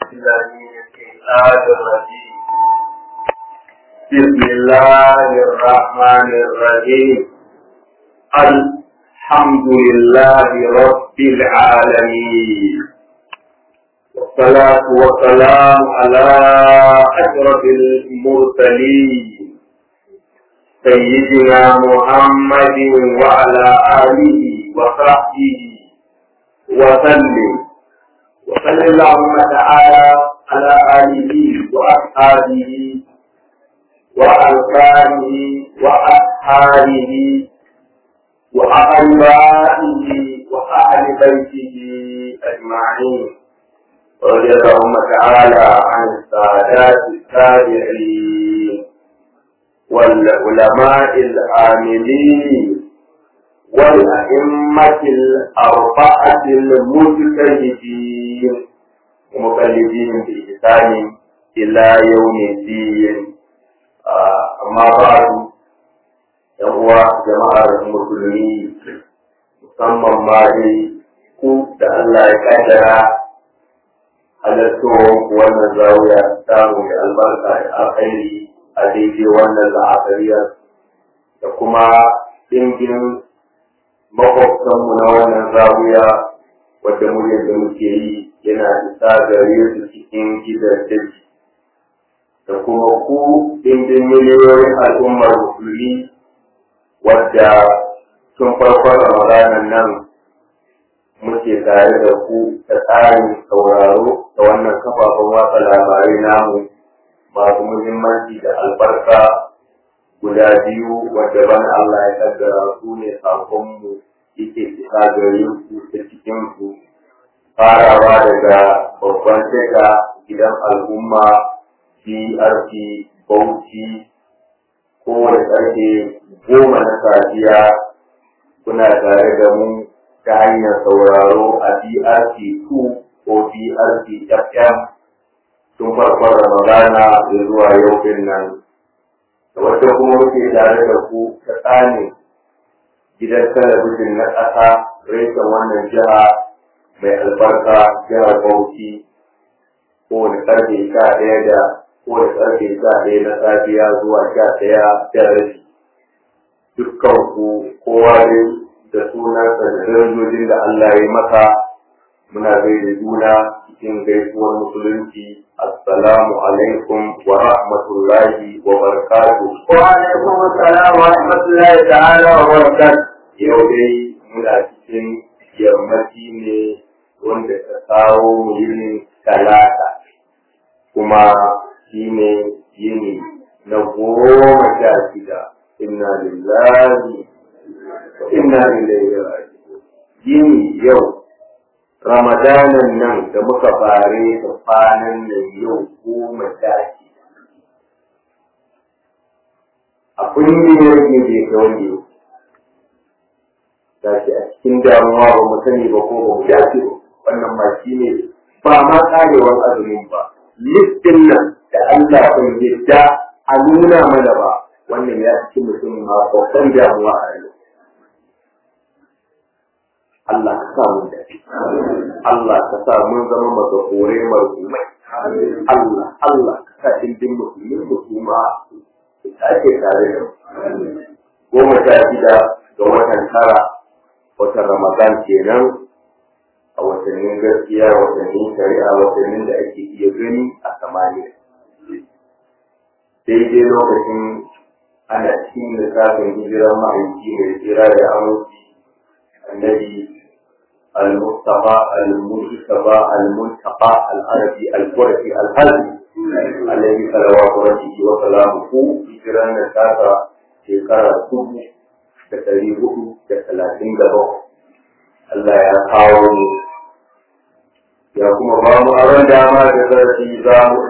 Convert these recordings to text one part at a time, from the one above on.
بالله من الشيطان الرجيم بسم الله الرحمن الرحيم الحمد لله رب العالمين والصلاة والسلام على أشرف المرسلين سيدنا محمد وعلى آله وصحبه وسلم وصلى اللهم تعالى على آله وأصحابه وألقانه وأصحابه وأقربائه وأهل بيته أجمعين رضي اللهم تعالى عن السادات التابعين والعلماء العاملين والأئمة الأربعة المجتهدين ومقلدين بإحسان إلى يوم الدين أما بعد يهو جماعة المسلمين musamman ma dai ku da Allah ya kaddara halattowar wannan zawiya samu da albarka da alkhairi a daidai wannan la'akariyar da kuma ɗingin makwabtanmu na wannan zawiya wadda muryar da muke yi yana isa gare su cikin gidan daji da kuma ku ɗingin miliyoyin al'ummar musulmi wadda tun farkon ramadanan nan muke tare da ku ta tsarin sauraro da wannan kafafen watsa labarai namu masu muhimmanci da albarka guda biyu wadda bana Allah ya kaddara su ne sakonmu yake isa gare ku ta cikin ku farawa daga babban shiga gidan al'umma BRT Bauchi kowane ƙarfe goma na safiya kuna tare da mu ta hanyar sauraro a BRT 2 ko BRT FM tun farkon Ramadana da zuwa yau din nan. Da wata kuma muke tare da ku ta tsanin gidan talabijin na ƙasa reshen wannan jiha mai albarka jihar Bauchi kowane ƙarfe sha ɗaya da kowane ƙarfe sha ɗaya na safiya zuwa sha ɗaya da rabi. Dukkan ku kowa dai da sunansa da darajojin da Allah ya masa muna gaida juna cikin gaisuwar musulunci assalamu alaikum wa rahmatullahi wa barakatuh wa alaikum assalam wa rahmatullahi ta'ala wa barakatuh yau dai muna cikin yammaci ne wanda ta kawo mu yinin talata kuma shi ne yini na goma sha shida inna lillahi inna ilaihi raji'un yini yau ramadanan nan da muka fare da kwanan nan yau goma sha shida a kungiyar ne bai ga wani yau gashi a cikin damuwa ba mu sani ba ko ba mu dace ba wannan ma shi ne ba ma karewar azumin ba listin nan da Allah bai yadda a nuna mana ba wannan ya cikin mutum ma babban damuwa a yau Allah ka sa mun dafi. Allah ka sa mun zama maka kore marhumai. Allah, Allah ka sa indin musulmin musulma su ake tare da mu. Goma sha shida ga watan tara, watan Ramadan kenan a watannin gaskiya, watannin shari'a, watannin da ake iya gani a samaniya. Daidai lokacin ana cikin lissafin hijiran ma'aiki mai tsira da aminci النبي المصطفى المجتبى المنتقى العربي القرشي الحلبي الذي صلوات ربه وسلامه في جيران الكافة شكرا سبه da ɗari hudu da talatin da bakwai. Allah ya kawo mu ya kuma ba mu aron dama da zarafi za mu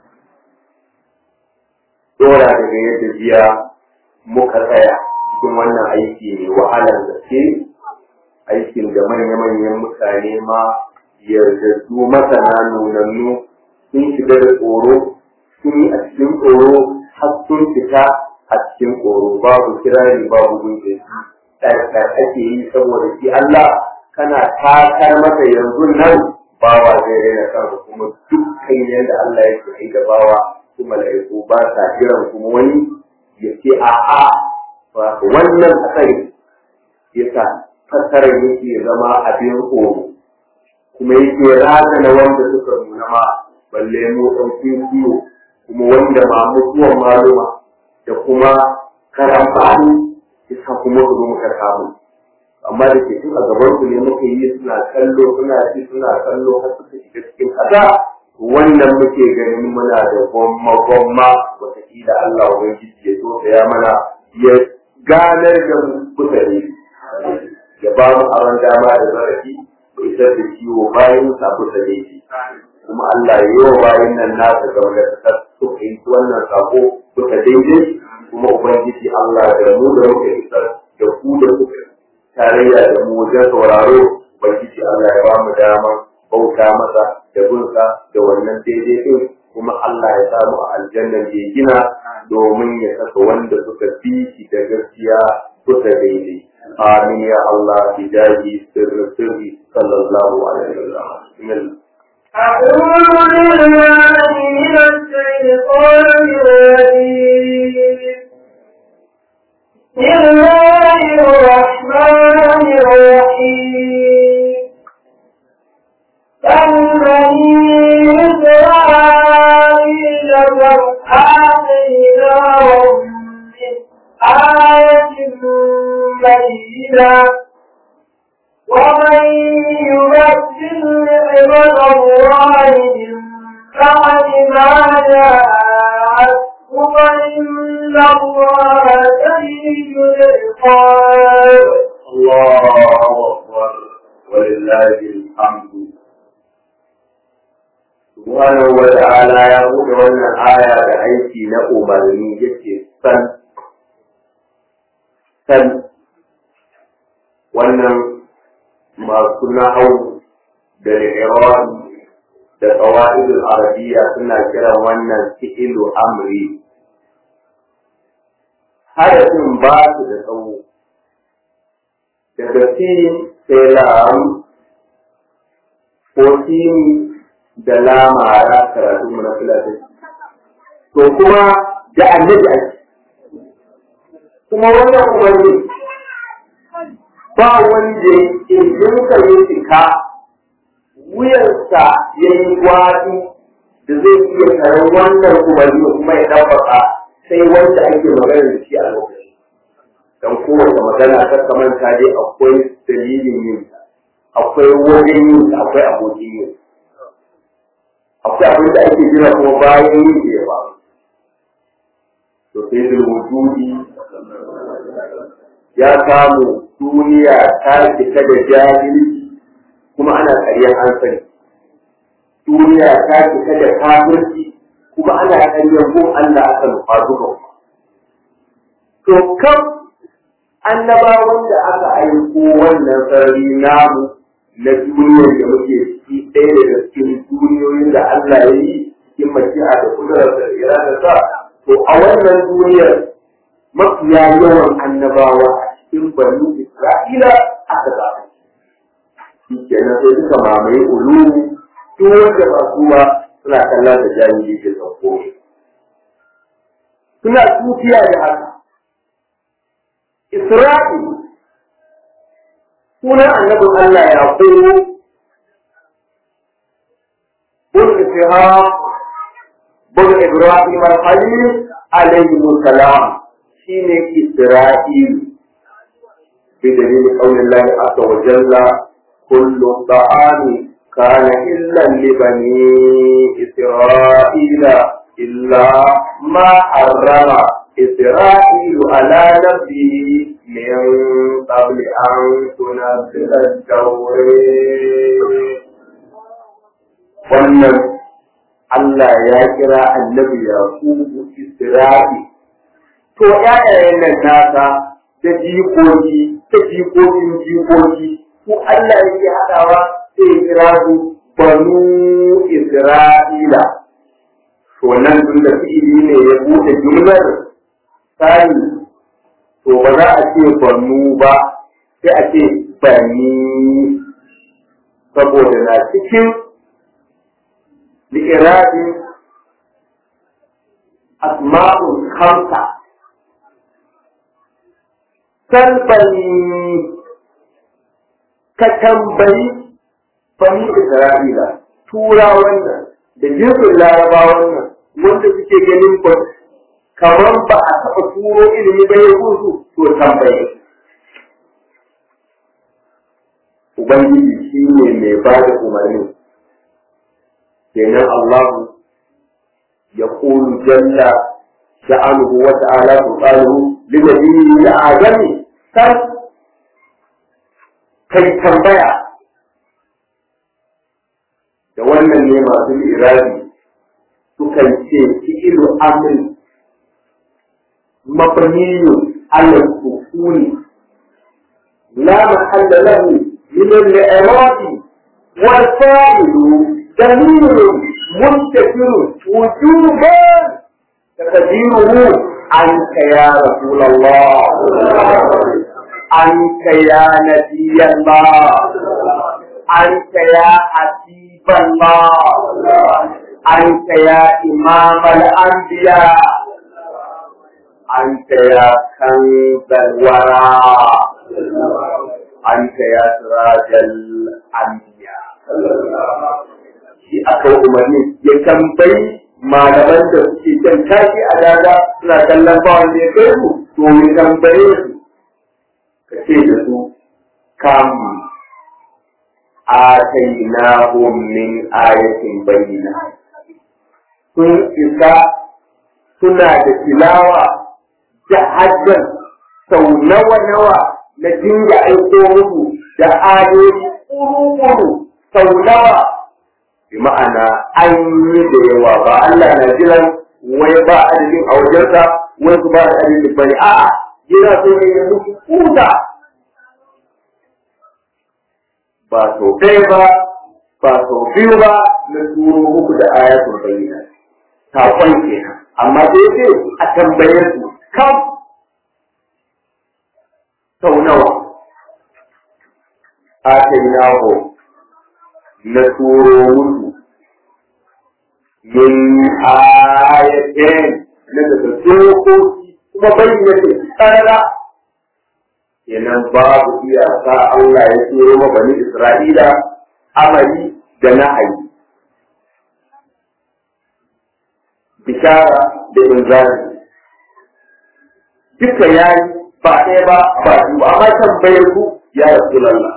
dora daga yadda jiya muka tsaya cikin wannan aiki mai wahalar gaske aikin da manya-manyan mutane ma yardaddu masana nunannu sun shiga da tsoro sun yi a cikin tsoro har sun fita a cikin tsoro babu kirari babu gunke ɗarɗar ake yi saboda shi Allah kana takar masa yanzu nan bawa zai raina kansa kuma dukkan akan yadda Allah ya ce da bawa su mala'iku ba sa kiran kuma wani ya ce a'a ba wannan hatsari yasa fassarar yake zama abin tsoro kuma yake razana wanda suka nuna ma balle mu ɗan kiyo kuma wanda ma mutuwan maluma da kuma karambani yasa kuma su zo muka samu amma da ke tun a gaban su ne muka yi suna kallo suna ci suna kallo har suka shiga cikin ƙasa wannan muke ganin muna da gwamma gwamma wataƙila Allah ubangiji ya zo ya mana ya ganar da mu kusa ne ya ba mu aron dama da zarafi bai isar da ciwo bayan sa kusa ne shi kuma Allah ya yi wa bayan nan nasa ga wanda ta su fahimci wannan sako kusa daidai kuma ubangiji Allah da mu da muka isar da ku da kuka tarayya da mu wajen sauraro ubangiji Allah ya ba mu dama bauta masa da gunsa da wannan daidai din kuma Allah ya samu a aljannan da ya gina domin ya saka wanda suka fi shi da gaskiya kusa daidai amin ya Allah bidaji sirri sirri sallallahu alaihi wasallam أعوذ بالله من الشيطان الرجيم بسم الله الرحمن الرحيم كالبني إسرائيل وآتيناهم من آية بينة ومن يبدل نعمة الله من بعد ما جاءته فإن الله شديد العقاب الله أكبر ولله الحمد subhanahu wa ta'ala ya buɗe wannan aya da aiki na umarni yake san san wannan masu nahau da iran da qawaidul arabiyya suna kiran wannan fi'ilu amri harafin ba su da tsawo daga sin sai lam ko sini da lamara karatu mu na filatin to kuma da annabi ake kuma wannan umarni ba wanda injinka ya cika wuyansa ya yi gwadi da zai iya karan wannan umarni kuma ya ɗabbaka sai wanda ake magana da shi a lokaci don kowace magana ta kamanta dai akwai dalilin yin akwai wajen yin akwai abokin yin akwai abin da ake jira kuma bayan yin da ya faru to sai da wujudi ya samu duniya ta cika da jahilci kuma ana ƙaryar an sani duniya ta cika da kafirci kuma ana ƙaryar gun Allah aka nufa duka to kan annabawan da aka aiko wannan sarari namu na duniyar da muke ciki ɗaya daga cikin duniyoyin da Allah ya yi cikin mashi'a da kudurar da irada sa to a wannan duniyar mafiya yawan annabawa a cikin banu Isra'ila aka zaɓa shi kenan sai suka mamaye ulu duk wanda ba su ba suna kallon da jami'i ke sauko suna tutiya da haka Isra'il sunan annabin Allah ya koyo bun ishaq bun ibrahim al-khalil alayhi salam shine isra'il bi dalil qawli Allah azza wa jalla kullu ta'ami kana illa li bani isra'ila illa ma harrama إسرائيل على نفسه من قبل أن تنزل التوريد wannan Allah ya kira annabi Yakubu Isra'i to ƴaƴayen nan nasa da jikoki da jikokin jikoki ko Allah yake haɗawa sai ya kira su banu Isra'ila to nan tun da fi'ili ne ya buɗe jumlar sani to ba za a ce banu ba sai a ce bani saboda na cikin li'irabin asma'ul khamsa salbani ka tambayi bani Isra'ila tura wannan da jinsin laraba wannan wanda suke ganin ba kamar ba a taɓa turo ilimi ba ya kusu to tambaye Ubangiji shi ne mai ba da umarni kenan Allahu ya ƙulu jalla sha'anuhu wa ta'ala subhanahu linabiyyi ya adami kan kai tambaya da wannan ne masu irabi sukan ce fi'ilu amri mabniyu ala sukuni la mahalla lahu min al-i'rab wal fa'il damir muntakir wujuban taqdiruhu anka ya rasul Allah anka ya nabiy Allah anka ya حبيب الله أنت يا إمام الأنبياء أنت يا كنز الورى أنت يا سراج الأنبياء shi aka umarni ya tambayi malaman da suke can tashi a dada suna kallon ba wanda ya kai su to ya tambaye su ka ce da su kamu آتيناهم من آية بينة sun isa suna da tilawa da hajjan sau nawa-nawa na dinga aiko musu da ayoyi kuru-kuru sau nawa bi ma'ana an yi da yawa ba Allah na jiran wai ba adadin a wajensa wai su ba da adadin bane a'a yana so ne ya musu kuta ba sau ɗaya ba ba sau biyu ba na turo muku da ayatul bayyana saƙon kenan amma sai ce a tambaye su kam sau nawa atainahu na turo musu min ayatin na daga dokoki kuma bayyana tsarara kenan babu iyaka Allah ya turo ma bani Isra'ila amali da na'ayi bishara da inzari duka yayi ba ɗaya ba ba biyu ba amma tambayar ku ya Rasulullah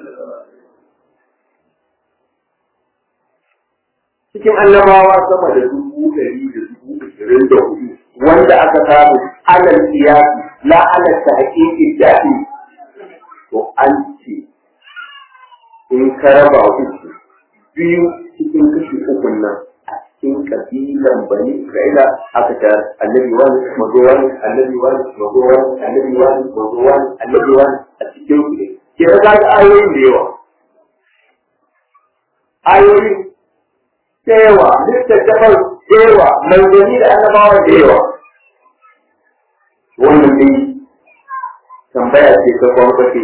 cikin annabawa sama da dubu ɗari da dubu ashirin da hudu wanda aka samu alal siyasi la alal tahqiqi dafi to an ce in ka raba uku biyu cikin kashi uku nan a cikin kabilan bani Isra'ila aka ta annabi wani mazo wani annabi wani mazo wani annabi wani mazo wani annabi wani a cikin ku ne ke ga ayoyin da yawa ayoyin da yawa littattafan da yawa manzanni da annabawa da yawa wannan ne tambaya ce ta kwamfashe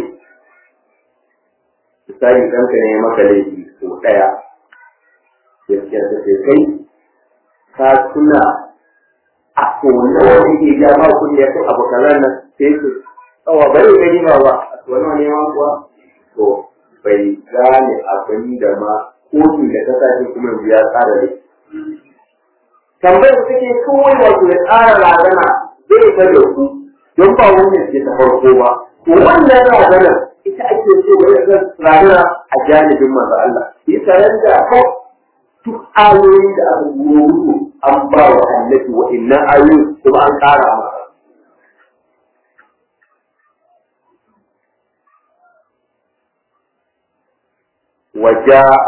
misali ɗanka ne maka laifi ko ɗaya gaskiya ta ce kai ka tuna a kone wani ke ja ba kun ya kan abu kalan nan sai su tsawa bai gani ba ba a wani wani ma kuwa to bai gane abin da ma kotun da ta sace kuma yanzu ya tsara ne tambayar da take kawai wato ya tsara razana zai ta da ku don ba wannan ce ta farko ba to wannan razanar ita ake so wani razana a janibin manzo Allah ya tare da ko duk ayoyi da aka goro an ba wa annabi wa innan ayoyi kuma an ƙara masa وجاء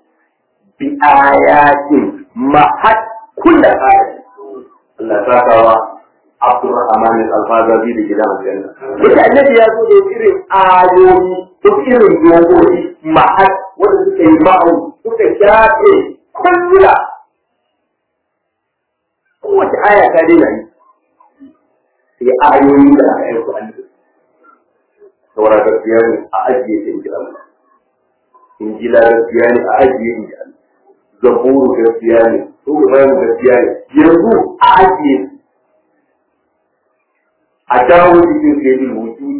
بآيات محت كل آية الله تعالى عبد الرحمن الفازابي da gidan aljanna wanda annabi ya zo da irin ayoyi ko irin dogoyi mahal wanda suka yi ma'u suka shafe kullula kowace aya ta daina yi sai ayoyi da aka aiko annabi saura gaskiya ne a ajiye ta inji Allah injila gaskiya ne a ajiye inji Allah zaburu gaskiya ne su ibrahim gaskiya ne yanzu a ajiye a dawo cikin sai rubutu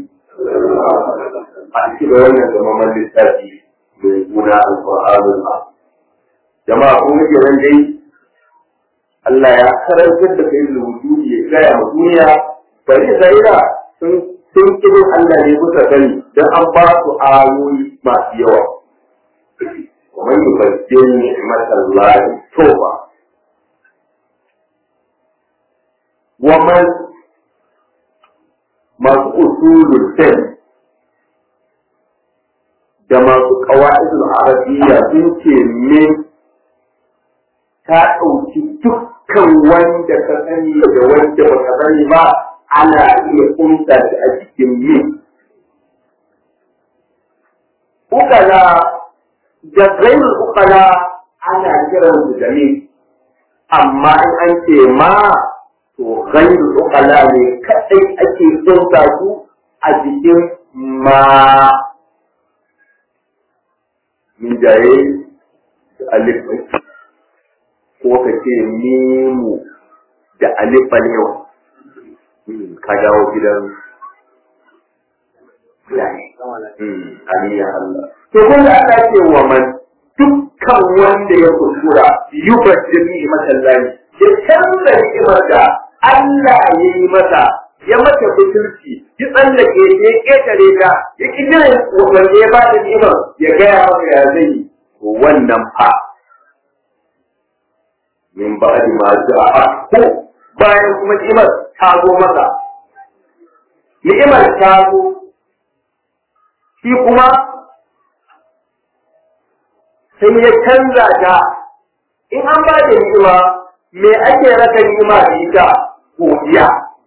a cikin wannan zamaman littafi mai suna alƙur'anul a jama'a kun ga kenan dai Allah ya karantar da kai rubutu ya gaya ma duniya bari zaira sun sun kirin Allah ne kusa sani don an ba su ayoyi masu yawa ومن يبدل نعمة الله توبة ومن masu usulul fiqh da masu qawaidul arabiyya sun ce me ta ɗauki dukkan wanda ka sani da wanda ba ka sani ba ana iya kunta shi a cikin me ukala da gairul ukala ana kiran su da me amma in an ce ma to gairul ukala ne kadai ake kunta su a cikin ma min jaye da alif ko ka ce mimu da alifa ne ka dawo gidan fulani aliya Allah to kun da aka ce wa man dukkan wanda ya kuskura yubaddir ni'matan lahi ya canza ni'imar da Allah ya yi masa ya mata butulci ya tsallake ya ketare ta ya ki jiran wanda ya ba da ni'imar ya gaya maka ya zai wannan fa min ba'di ma ja'a ko bayan kuma ni'imar ta zo masa ni'imar ta zo shi kuma sai ya canza ta in an ba da ni'ima me ake raka ni'ima da ita godiya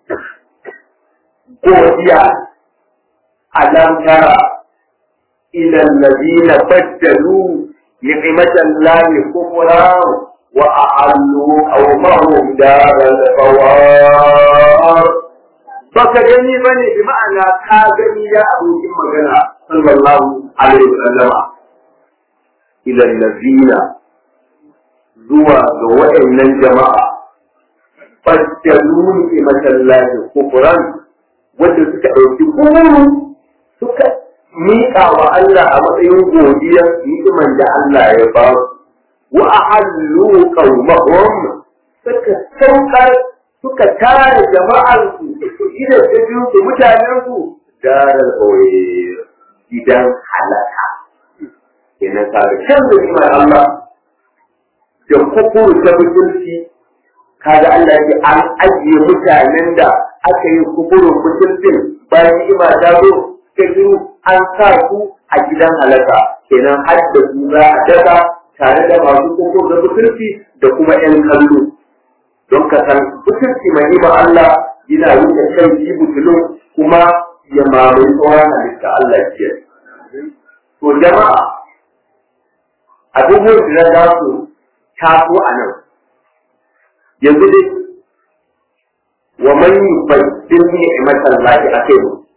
godiya alam tara ila alladhina baddalu ni'matan lahi kufran wa a'allu qawmahum daral bawar baka gani bane bi ma'ana ka gani ya abokin magana sallallahu alaihi wasallama ila allazina zuwa ga waɗannan jama'a fajjalu ni masallaci kufran wanda suka ɗauki kuru suka miƙa wa Allah a matsayin godiyar ni'iman da Allah ya ba su wa ahallu qaumahum suka saukar suka tare jama'arsu ida ta biyu da mutanensu darar ƙauye gidan halaka kenan ka ga shan da imar Allah da kufuru ta mutunci kaga Allah ya an ajiye mutanen da aka yi kufurin mutuncin bayan ima ta zo ta biyu an sa su a gidan halaka kenan har da su za a daga tare da masu kufuru da mutunci da kuma 'yan kallo don ka san mutunci mai ima Allah yana wuce kan shi butulun kuma ya mamaye tsohon halitta Allah ke. To jama'a abubuwan da za su taso a nan yanzu dai wa man yubaddil ni'matan lahi akai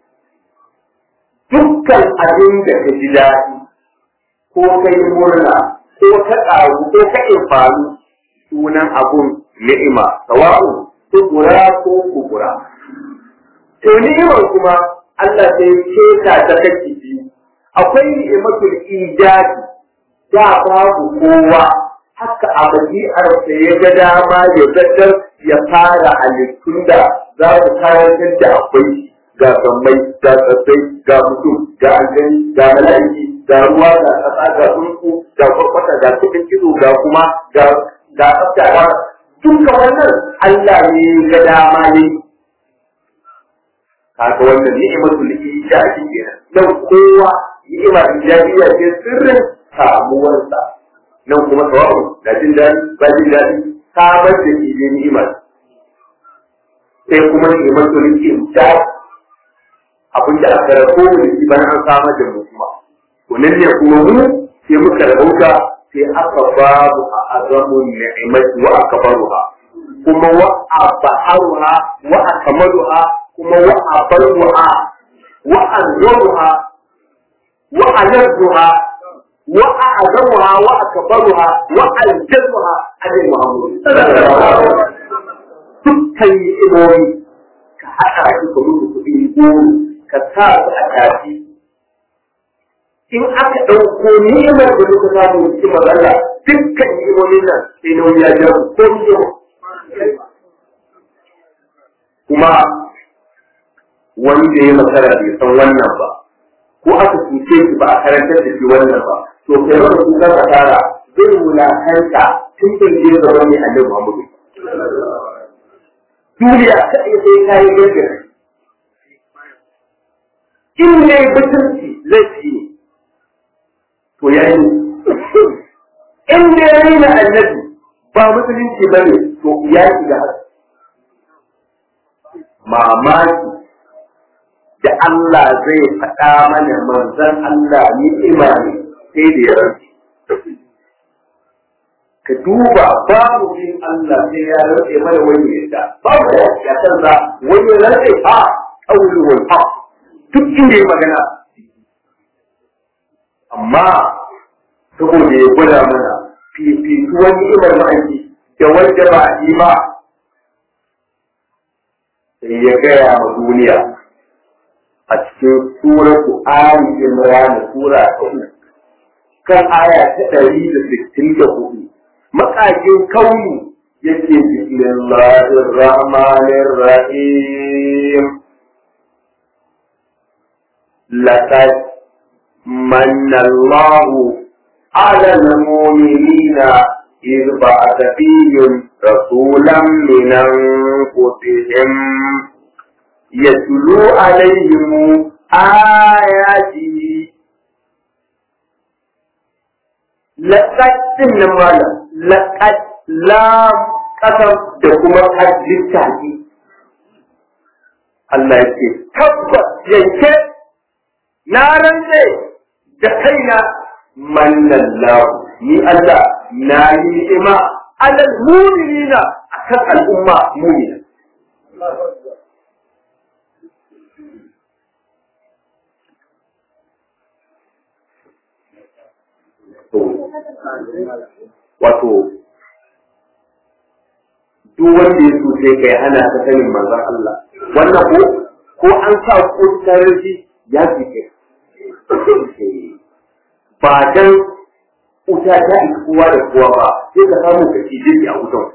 dukkan abin da ka ji daɗi ko kai murna ko ka ƙaru ko ka infanu sunan abun ni'ima sawa'u kubura ko kubura to ni'imar kuma Allah sai keta ta kake biyu akwai ni'imatul ijadi da babu kowa haka a badi'arsa ya ga dama ya gaddar ya fara halittun da za su karantar da akwai ga sammai ga tsatsai ga mutum ga aljani ga mala'iki ga ruwa ga ƙasa ga tsuntsu ga kwakwata ga kudin kizo ga kuma ga ga tsafta duka wannan Allah ne ga dama ne kaga wannan ni'imatul ijadi kenan dan kowa ni'ima ijadiyya ce sirrin samuwarsa nan kuma sawabu da jin daɗi ba jin daɗi samar da shi ne ni'imar sai kuma ni'imatul ijadi abin da aka rabo da shi bayan an samar da mu kuma to nan ne kuma mu sai muka rabauta sai aka babu a azamun ni'imati wa akbaruha kuma wa abaharuha wa akmaluha kuma wa abaruha wa anzuruha wa alazzuha wa a'zamuha wa akbaruha wa aljamuha alai muhammad dukkan ni'imomi ka haɗa shi ka rubuta kuɗi goro ka sa su a tafi in aka ɗauko ni'imar da muka samu cikin matsala dukkan ni'imomin nan sai na wani ya ja ko ni'ima kuma wanda ya makara bai san wannan ba ko aka cuce shi ba a karantar da shi wannan ba to kai wanda ku ka tsara zai wulakanta tun da je ga wani annabi Muhammadu duniya ta iya sai kayan gaskiya in ne mutunci zai ci to ya yi in ne raina annabi ba musulunci ba ne to ya yi da haka mamaki da Allah zai faɗa mana manzan Allah ni'ima ne sai da ya rantsi. Ka duba babu bin Allah sai ya rantse mana wani yadda babu da ya canza wani rantse a ƙauli wal haq duk inda ya magana. Amma saboda ya gwada mana fifituwar ni'imar ma'aiki da wanda ba a yi ba sai ya gaya ma duniya a cikin suratu Ali Imran sura ta uku kan aya ta ɗari da sittin da hudu makakin kauni yake bismillahir rahmanir rahim laqad manna Allahu ala al-mu'minina إذ بعث فيهم رسولا من أنفسهم يتلو عليهم آياته لقد تنمالا لقد لا قسم دكما قد للتحدي Allah ya ce, Tabbas yanke na rantse da kaina mannan ni Allah na yi ni'ima alal mu'minina akan al'umma mu'mina. wato duk wanda ya so sai kai hana ta sanin manzon Allah wannan ko ko an sa ko tarihi ya fice ba dan wuta ta yi kowa da kowa ba sai ka samu ka ci a wutan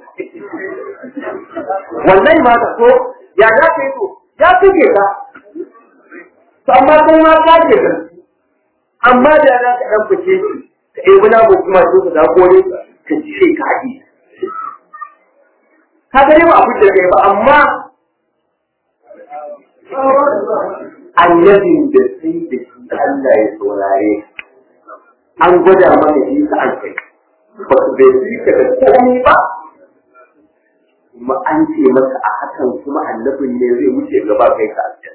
wannan ma ta so ya za ka yi to ya fice ka amma kai ma ka ce ka amma da za ka dan fice shi ka ɗebi na ko kuma so ka zago ne ka cire ka haɗi. Ka ga dai ba abin da kai ba amma annabin da sai da shi Allah ya saurare an gwada mana shi ka an kai ba su bai fi ka da komai ba kuma an ce masa a hakan kuma annabin ne zai wuce gaba kai ka aljanna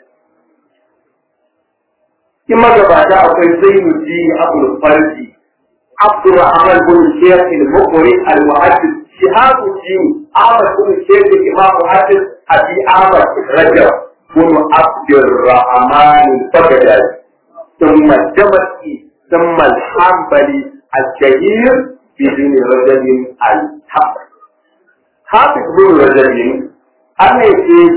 in magabata akwai zainuddin abul farji عبد الرحمن بن الشيخ المقري المحدث شهاب الدين أحمد بن الشيخ الإمام محدث أبي أحمد رجب بن عبد الرحمن البغدادي ثم الجمعي ثم الحنبلي الشهير بن رجب الحق حافظ بن رجب أنا يقول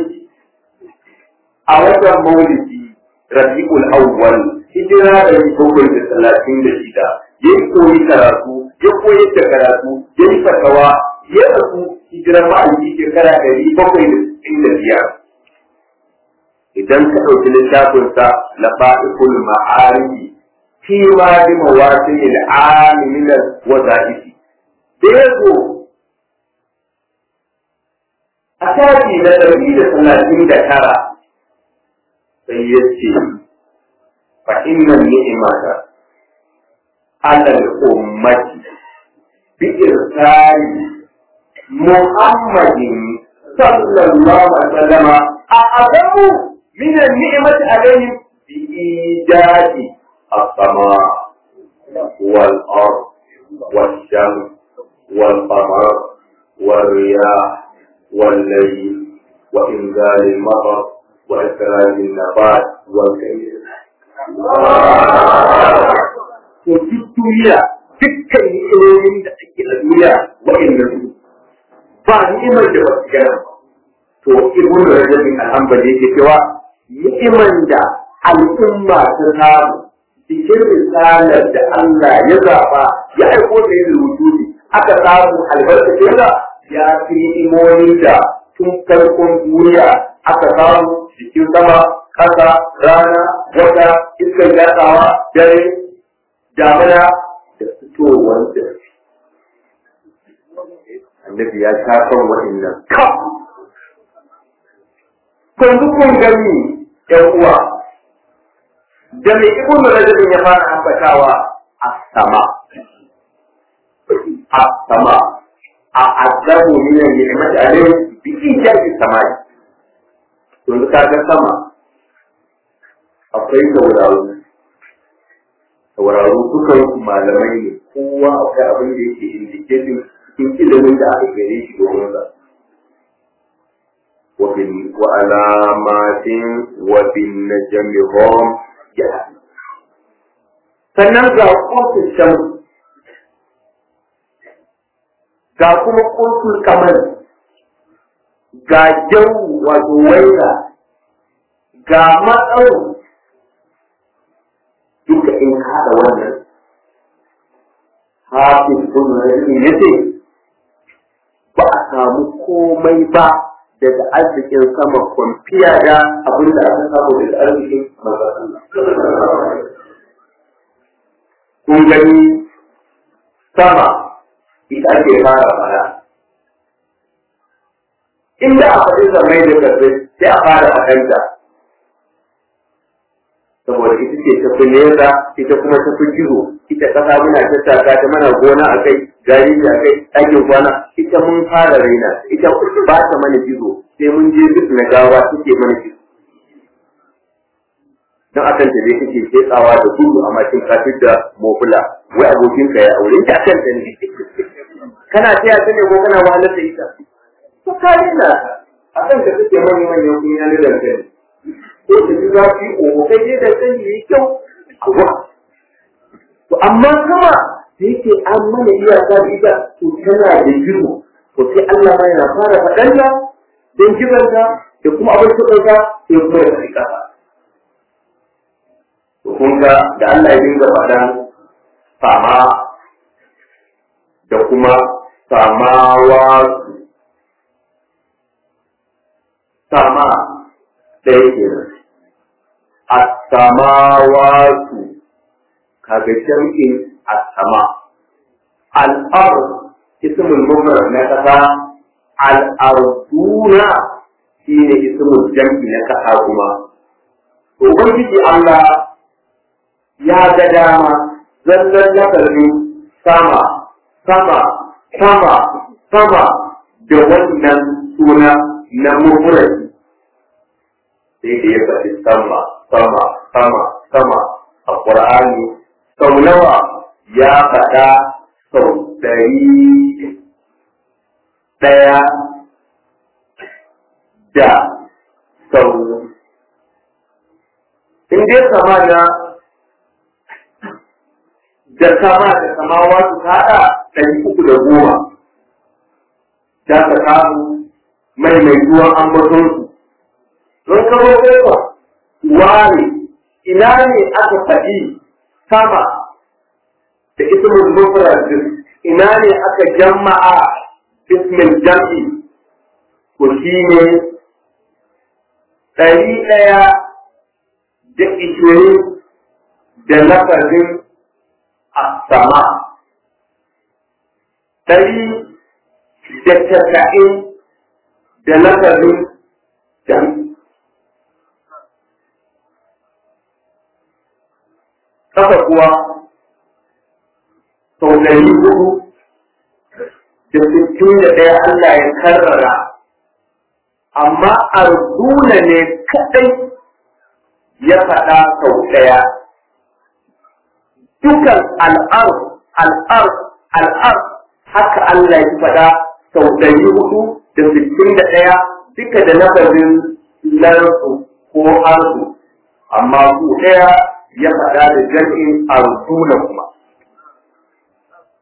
أولا مولدي ربيع الأول hijira da bakwai da talatin da shida ya yi koyi karatu ya koyi da karatu ya yi fatawa ya rasu hijirar ma'aiki shekara ɗari bakwai da sittin da biyar idan ka ɗauki littafinsa na fa'ikul ma'arifi fi ma bi mawasin al'amimin waza'ifi da ya zo a shafi na ɗari da talatin da tara sai ya ce فإن النعمة على الأمة بإرسال محمد صلى الله عليه وسلم أعظم من النعمة عليهم بإيجاد السماء والأرض والشمس والقمر والرياح والليل وإنزال المطر وإخراج النبات والكيل to duk duniya dukkan ni'imomin da ake a duniya wa'inda su ba ni'imar da ba su gana ba to ibn rajab bin al-hanbali yake cewa ni'iman da al'umma ta samu cikin risalar da Allah ya zaba ya aiko da yin wujudi aka samu albarkacin da ya fi ni'imomin da tun farkon duniya aka samu cikin sama ƙasa rana wata iskar gatsawa dare damuna da fitowar da annabi ya sha kan waɗannan kaf kun kun gani ƴan uwa da mai ibn rajabin ya fara ambatawa a sama a sama a azabu min ni'mati alayhi bi ijabi samai to ka ga sama akwai tauraro tauraro dukan malamai ne kowa akwai abin da yake indicating cikin ilimin da aka gare shi domin sa وعلامات وبالنجم هم يهتدون sannan ga kotun shan ga kuma kotun kamar ga jau wato waira ga matsau duka in haɗa wannan hafiz kun rajin ya ce ba a samu komai ba daga arzikin sama kwamfiya da abin da aka samu daga arzikin Kun gani sama ita ake fara fara. Inda a faɗi zamai da karfe sai a fara faɗanta. Saboda ita ce ta fi nesa, ita kuma ta fi gizo, ita ƙasa muna tattaka ta mana gona a kai, gari a kai, ɗakin kwana, ita mun fara raina, ita ba ta mana gizo, sai mun je duk na gawa suke mana shi don akan ta dai kake tsawa da gudu a mashin kafin da mofula wai abokin ka ya aure ta akan ta ne kana taya ta ne ko kana wahalar da ita to kare na akan ka kake manyan manyan kunya ne da kai ko ta ji zafi ko kai dai da sani yi kyau awa to amma kuma da yake an mana iyaka da ita to tana da girma to sai Allah ma yana fara faɗanta don kibanta da kuma abin kuɗinsa sai kuma ya fi ƙasa. Kun ga da Allah ya dinga faɗan sama da kuma samawa sama ɗaya kenan. A samawatu kaga jam'in a sama. Al'ar ismul mufrad na ƙasa al'arduna shi ne ismul jam'i na ƙasa kuma. Ubangiji Allah ya ga dama zallan lafazin sama, sama, sama, sama da wannan suna na mufradi. Sai da ya faɗi sama, sama, sama, sama a Ƙur'ani sau nawa ya faɗa sau ɗari ɗaya da sau in dai sama na da sama da samawa su haɗa ɗari uku da goma za ka samu mai mai zuwan ambatonsu don kamo kofa ware ina ne aka faɗi sama da ismul mufrad ina ne aka jama'a ismin jam'i ko shi ne ɗari ɗaya da ishirin da lafazin sama ɗari da casa'in da lafazin jam'i Kasa kuwa sau ɗari hudu da sittin da ɗaya Allah ya karrara, amma arzuna ne kaɗai ya faɗa sau ɗaya. Dukan al'ar, al'ar, al'ar haka Allah ya faɗa sau ɗari hudu da sittin da ɗaya duka da nafarin larsu ko arzu, amma su ɗaya ya faɗa da jam'in arzuna kuma.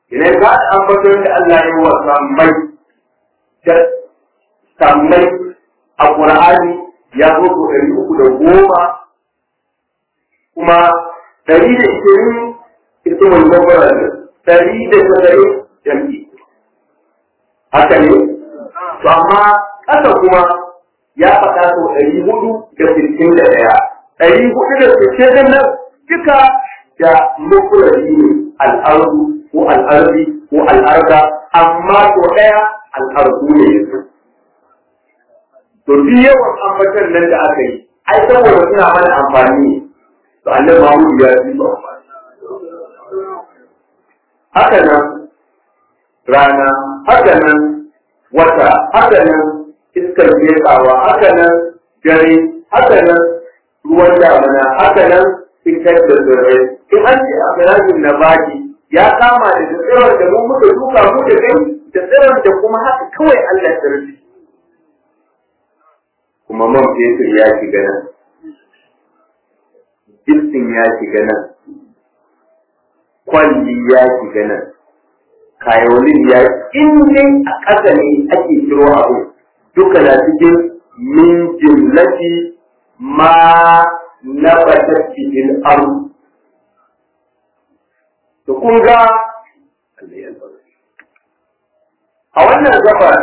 idan ka ambaton da Allah ya wa sammai da sammai a Qur'ani ya zo ko ɗari uku da goma kuma ɗari da ishirin ismul mubarack ɗari da saba'in jam'i haka ne to amma ƙasa kuma ya faɗa sau ɗari hudu da sittin da ɗaya ɗari hudu da sittin da nan duka da mufurari ne al'ardu ko al'arzi ko al'arda amma to ɗaya al'ardu ne yanzu to duk yawan ambatan nan da aka yi ai saboda suna mana amfani ne to annabi Muhammad ya yi ba haka nan rana haka nan wata haka nan iskar jekawa haka nan dare haka nan ruwan damuna haka nan fitar da tsirrai in an ce a firajin na baki ya kama da tsirar da mu muka duka mu da kai da tsirar da kuma haka kawai Allah ya rufe kuma man fetur ya shiga nan jirgin ya shiga nan kwalli ya shiga nan kayolin ya in dai a ƙasa ne ake kiro abu duka na cikin min jimlati ma na cikin aru to kun ga a wannan gabar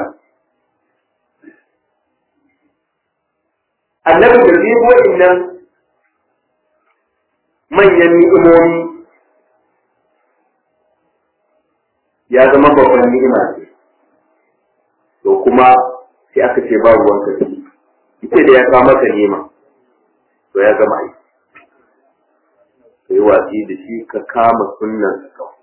annabi da zai wa'innan manyan ni'imomi ya zama babban ni'ima ce to kuma sai aka ce ba ruwan ka ita da ya kawo maka nema to ya zama aiki sai watsi da shi ka kama sunnan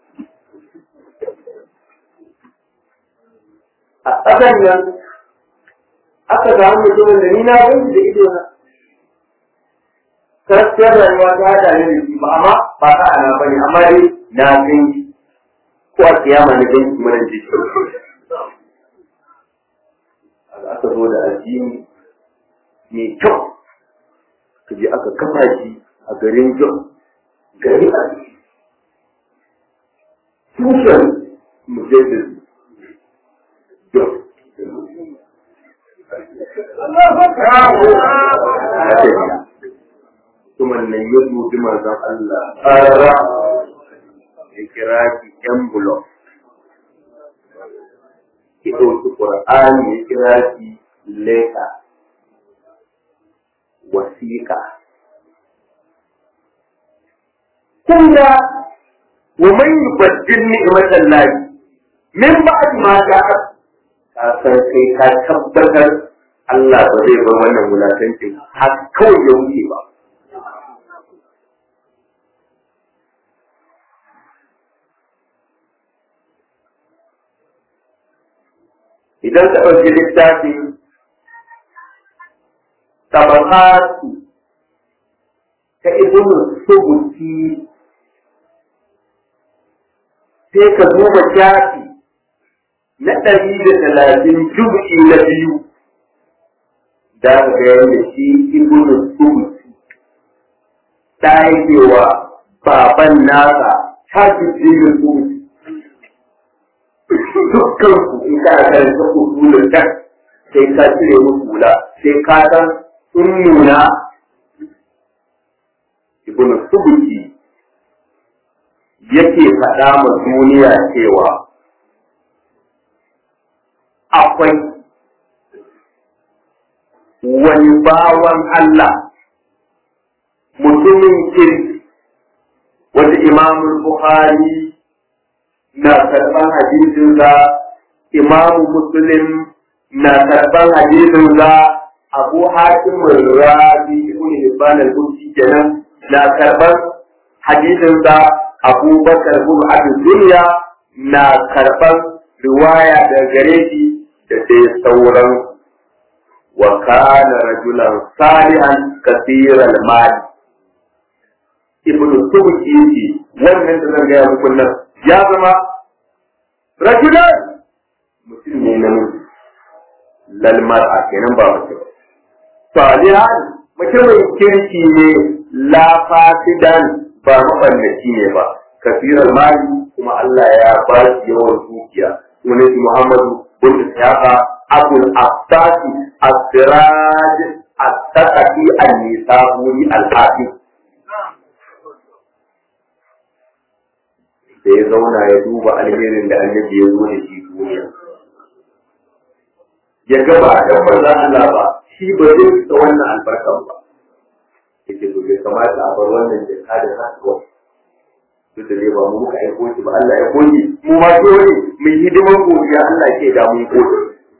a ƙasan nan aka samu mutumin da ni na gani da ido na gaskiyar rayuwa ta hada ne da shi ba amma ba ta ana bane amma dai na gani ko a kiyama na gani kuma nan jiki aka zo da addini mai kyau ka je aka kafa shi a garin kyau gari a tushen mujaddid kyau kuma nan ya dubi manzon Allah ƙarara ya kira ki ƴan bulon ki ɗauki ƙur'ani ya kira ki leka wasiƙa kun ga wa man yubaddil ni'matan lahi min ba'd ma ja'a ka san kai ka tabbatar Allah ba zai bar wannan wulakancin har kawai ya wuce ba idan ka ɗauki littafin tabakatu ta ibnu subuti sai ka duba shafi na ɗari da talatin jubi na biyu da ka ga yadda shi ibnu subuti ta yake wa baban nasa ta fi jirgin subuti dukkan ku in ka karanta usulun kan sai ka cire musu hula sai ka san sun nuna ibnu subuti yake faɗa ma duniya cewa akwai wani bawan Allah mutumin kirki wanda imamul Bukhari na karɓar hadisinsa imamu muslim na karɓar hadisinsa abu hakim rabi ibn hibban al-bukhari kenan na karɓar hadisinsa abubakar bin abin duniya na karɓar riwaya da gare shi da dai sauran wa kana rajulan salihan kasiran mali ibnu tubuki yake wannan da zan gaya muku nan ya zama rajulan mutum ne na mutu lalmar a kenan ba mutum salihan mutumin kirki ne la fasidan ba maballaci ne ba kasirar mali kuma Allah ya ba shi yawan dukiya sunan shi Muhammadu bin Ishaqa Abul Abbasi As-Siraj As-Saqafi An-Nisaburi Al-Hafiz da ya zauna ya duba alherin da annabi ya zo da shi duniya ya gaba da manzon Allah ba shi ba zai fita wannan albarkan ba yake to bai kamata a bar wannan jaka da kasuwa duk da dai ba mu muka aiko shi ba Allah ya koyi mu ma dole mu yi hidimar godiya Allah ke da mun gode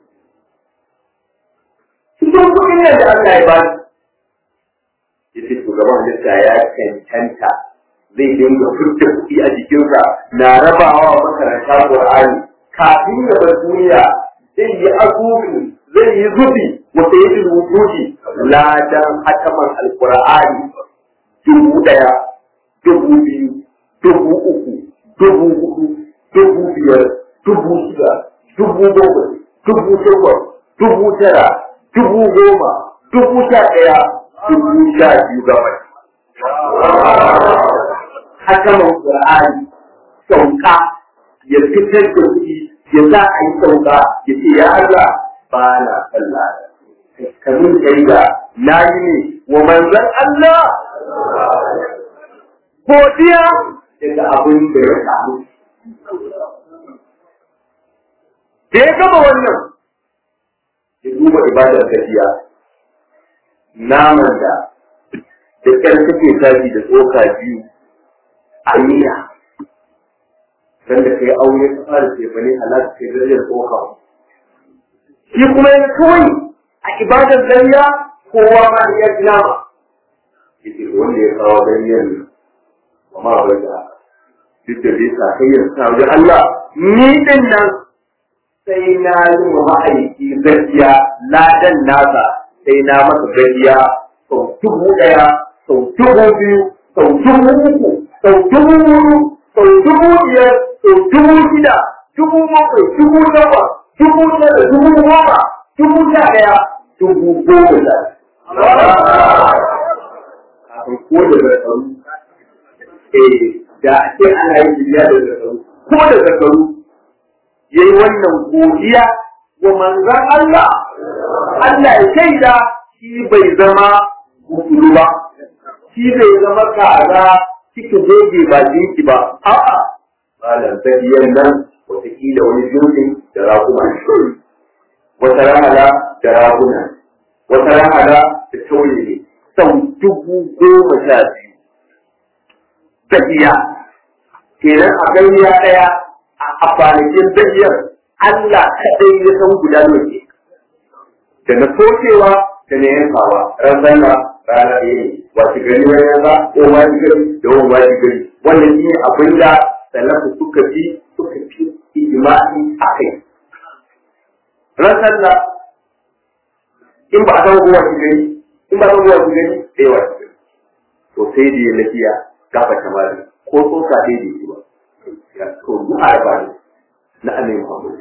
cikin kuɗin nan da Allah ya ba shi yace shugaban halitta ya cancanta zai dinga furta kuɗi a jikinsa na rabawa wa makaranta Qur'ani kafin ya bar duniya zai yi asusu zai yi zubi wata yi rubuci ladan hataman alqur'ani dubu ɗaya dubu biyu dubu uku dubu hudu dubu biyar dubu shida dubu bakwai dubu takwas dubu tara dubu goma dubu sha ɗaya dubu sha biyu gaba hakaman Qur'ani sauka ya fitar da kuɗi ya za a yi sauka ya ce ya Allah ba na sallah kamin shaida na yi ne wa manzan Allah godiya daga abin da ya samu da ya gama wannan ya duba ibadar gajiya naman da da ƙyar take tashi da tsoka biyu a niyya dan da kai aure ka fara tefane halaka kai darajar tsoka shi kuma yana kawai a ibadar gariya kowa ma da ya gina ma yake wanda ya kawo gariyar nan ba ma bai da duk da bai sa kai yanzu sa wajen Allah ni din nan sai na yi wa ma'aiki gaskiya ladan nasa sai na masa gaskiya sau dubu ɗaya sau dubu biyu sau dubu uku sau dubu hudu sau dubu biyar sau dubu shida dubu bakwai dubu takwas dubu tara dubu goma dubu sha ɗaya dubu goma sha kafin ko da zakaru eh da ake ana yin biya da zakaru ko da zakaru ya yi wannan godiya wa manzan Allah Allah ya shaida shi bai zama gudulu ba shi bai zama kaza kika goge ba jinki ba a'a malam tafiyar nan wataƙila wani jirgin da raguna wata rahala da raguna wata rahala da tauye ne sau dubu goma sha biyu tafiya kenan a ganiya ɗaya a kwanakin tafiyar Allah kaɗai ya san guda nawa da na sokewa da na yankawa ran sallah rana ɗaya ne wasu gari wani yanka ko wani gari da wani wani gari wannan shi ne abin da salafu suka fi suka fi ijma'i a kai ran sallah in ba a san kowa shi gari in ba a san kowa shi gari da yawa shi gari to sai da ya lafiya gafa kamar ko tsoka dai da shi ba ya to duk arba ne na annabi Muhammad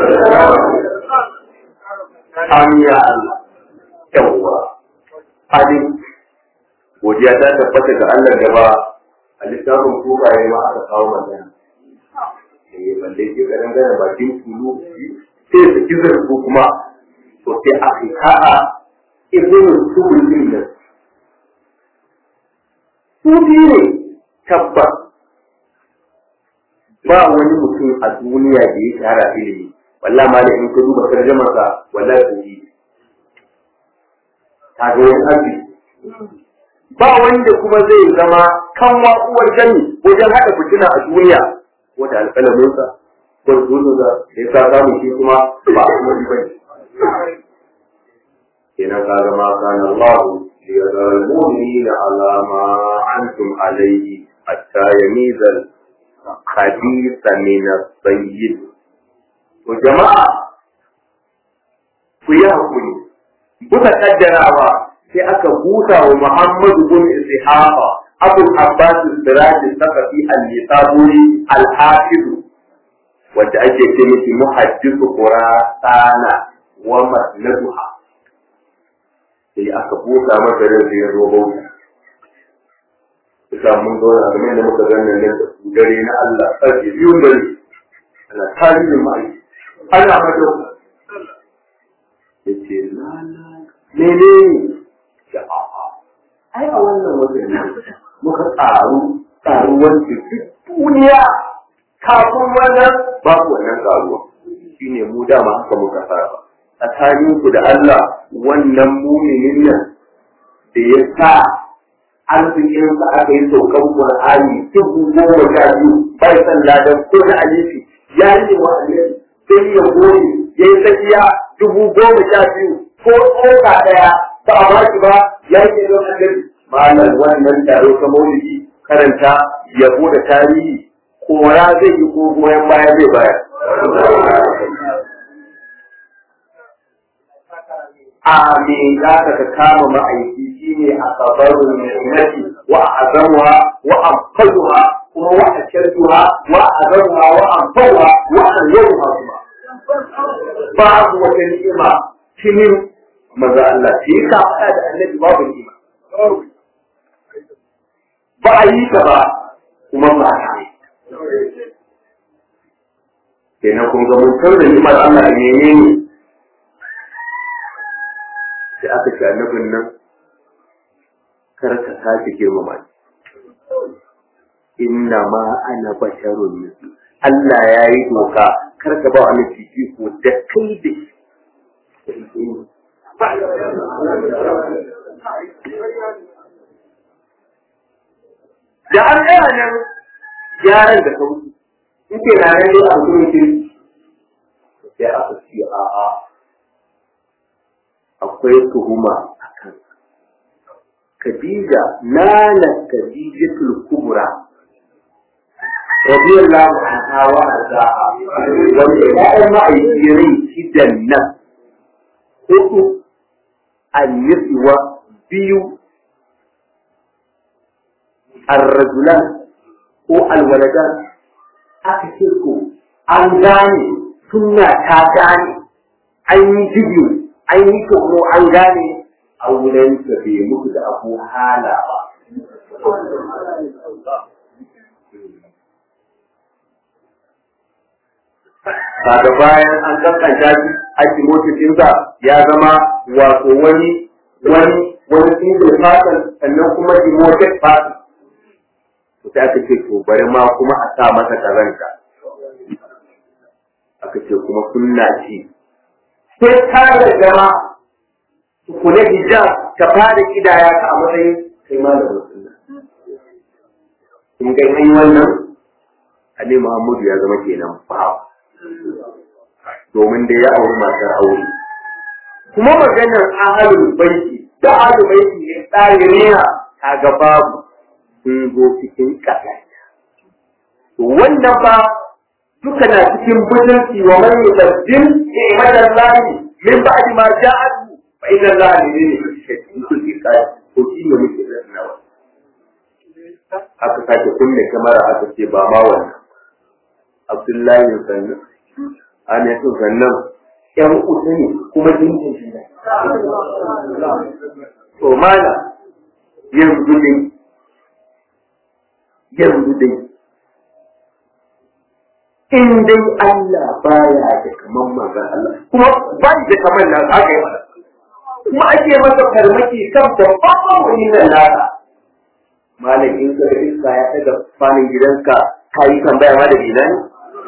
Amin ya Allah yawwa halin godiya ta tabbata ga Allah da ba a littafin kukaye ma aka kawo magana eh balle ke garin garin bakin tulu sai su kizar ko kuma to sai a hika'a ibn subul din su ne tabbas ba wani mutum a duniya da ya tara ilimi wallahi ma da in ka duba tarjamarsa wallahi ko yi kaga wani arziki ba wanda kuma zai zama kan uwar jami wajen haɗa fitina a duniya ko da alƙalaminsa ko da zuwa da ya sa samun shi kuma ba a kuma ba ne. Kenan ka zama kan Allah ya zara mumini na alama antum alaihi hatta ya mizal khabisa min as-sayyid. To jama'a ku yi hakuri kuka kaddarawa sai aka busa wa Muhammadu bin Ishaqa Abu Abbas Siraj Sakafi al-Nisaburi al-Hafiz wanda ake ce miki muhaddisu Qur'ana wa masnaduha sai aka busa masa ran da ya zo bauta Isa mun zauna game da muka zanna nan da su dare na Allah ƙarfe biyu dare ana tarihin ma'aiki ana mata ya ce lala mene da a'a ai a wannan wajen ne muka ƙaru ƙaruwar da duk duniya kafin wannan babu wannan ƙaruwa shine mu dama haka muka saba tsakaninku da Allah wannan muminin nan da ya sa arzikinsa aka yi saukan Qur'ani dubu goma sha biyu bai san ladan ko na alifi ya yi wa alifi sai ya goyi ya yi tsakiya dubu goma sha biyu ko tsoka ɗaya ba a ba shi ba ya yi don alifi malam wannan taro ta maulidi karanta yabo da tarihi kora zai yi ko goyon baya zai bayar a me za ka ka kama ma'aiki shine a sabarun ni'mati wa azamuha wa anfaduha kuma wa akirtuha wa azamuha wa anfaduha wa anyaruha kuma babu wata ni'ima cikin maza Allah sai ka faɗa da annabi babu ni'ima ba a yi ta ba kuma ba a yi kenan kun ga mun da ni'imar Allah a menene sai aka ce annabin nan kar ka sake girmama ni inna ma ana basharun mislu Allah ya yi doka kar ka ba wani fifiko da kai da shi da an tsaya nan gyaran da sauki in ke na nan dai a mutumin kirki sai aka ce a'a akwai tuhuma a kan Khadija nana Khadijatul Kubra radiyallahu anha wa arzaha wanda ya'yan ma'aikiyar shidan nan hudu al-yiswa biyu الرجلان ko alwaladan aka ce ko an gane sunna ta gane an yi jigi an yi tono an gane auren ta bai muku da abu hala ba kaga bayan an kankanta shi ake motocinsa ya zama wato wani wani wani single person sannan kuma demoted person sai aka ce to bari ma kuma a sa masa kazanta aka ce kuma sunna ce sai ta da jama kula hijab ta fara kidaya ta a matsayin kai malamin sunna in ga yi wannan Ali Muhammadu ya zama kenan bawa domin da ya auri matar aure kuma maganar ahalul baiti da ahalul baiti ya tsare ne kaga babu sun zo cikin ƙasa. Wannan ba duka na cikin bujinci wa man yusabbin ni'matan lahi min ba'di ma ja'atu fa inna allaha ne ne cikin kulli kai ko shi ne muke da nawa. Aka sake kunne kamara aka ce ba ma wannan. Abdullahi sannan ana yin sannan ƴan uku ne kuma jinjin shi ne. To mana yanzu ne yanzu dai in dai Allah baya da kaman manzon Allah kuma ba da kaman nan aka yi masa kuma ake masa farmaki kan babban wani nan nasa malam in ka iska ya daga fanin gidanka ka yi tambaya ma da dina ne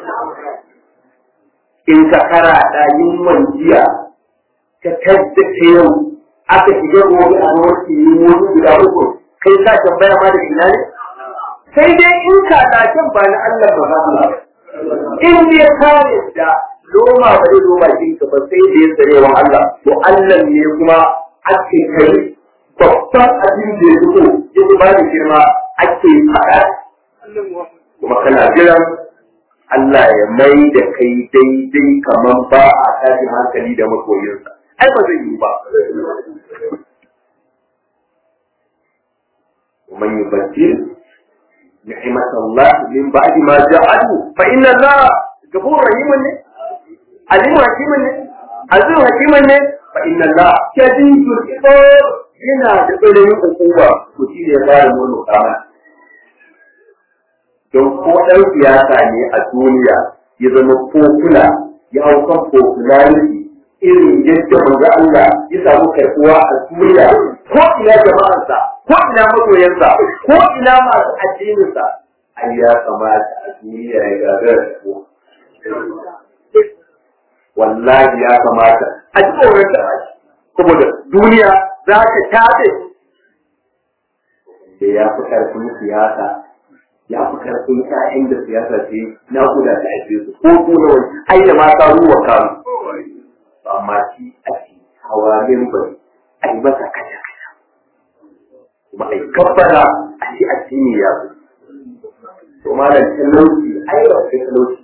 in ka kara da yin jiya ka taddace yau aka shiga gobe a wani wani guda uku kai ka tambaya ma da dina ne sai dai in kalakin ba na Allah ba Allah in dai ka yadda loma ba zai zo bakin ka ba sai da ya tsare wa Allah to Allah ne kuma ake kai babban abin da ya fito ya ba da girma ake faɗa kuma kana jiran Allah ya mai da kai daidai kamar ba a tashin hankali da makoyinsa ai ba zai yi ba ومن يبدل نعمة الله من بعد ما جاءته فإن الله غفور رحيم عليم حكيم عزيز حكيم فإن الله شديد العقاب yana da tsananin hukuma to shi ne fara mun kama don ko ɗan siyasa ne a duniya ya zama popular ya hau kan popularity irin yadda manzo Allah ya samu karɓuwa a duniya ko ina jama'arsa ko ina magoyansa ko ina masu addininsa ai ya kamata a duniya ya gagara ko wallahi ya kamata a ji tsoron da saboda duniya za ta tafe da ya fi ƙarfin siyasa ya fi ƙarfin ƴaƴan da siyasa ce na guda ta ake su ko ko na wani ai da mata ruwa kan amma shi ake hawa mimbari a yi masa kaja kaja kuma a yi kabbara a ce a ne ya fi to malam talauci ai ba sai talauci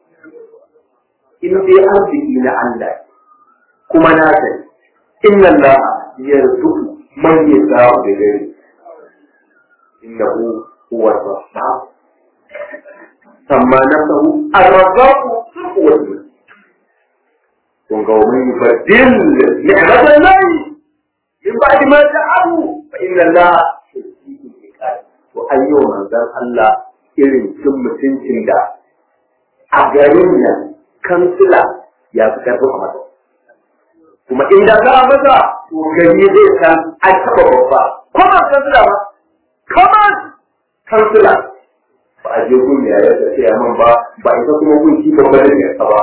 in dai arziki na Allah kuma na sani inna Allah yarzuqu man yasha'u bi ghairi innahu huwa ar-razzaq samma nafsuhu ar-razzaq huwa kun ga wani yubaddil ni'matan lahi min ba'di ma ja'ahu fa inna Allah to ayyo manzon Allah irin cin mutuncin da a garin nan kansila ya fi karfin a masa kuma inda za a masa to gari zai san an taɓa babba kuma kansila ba kuma kansila ba a je gun ya yadda sai man ba ba ita kuma gun shi babba da ya ba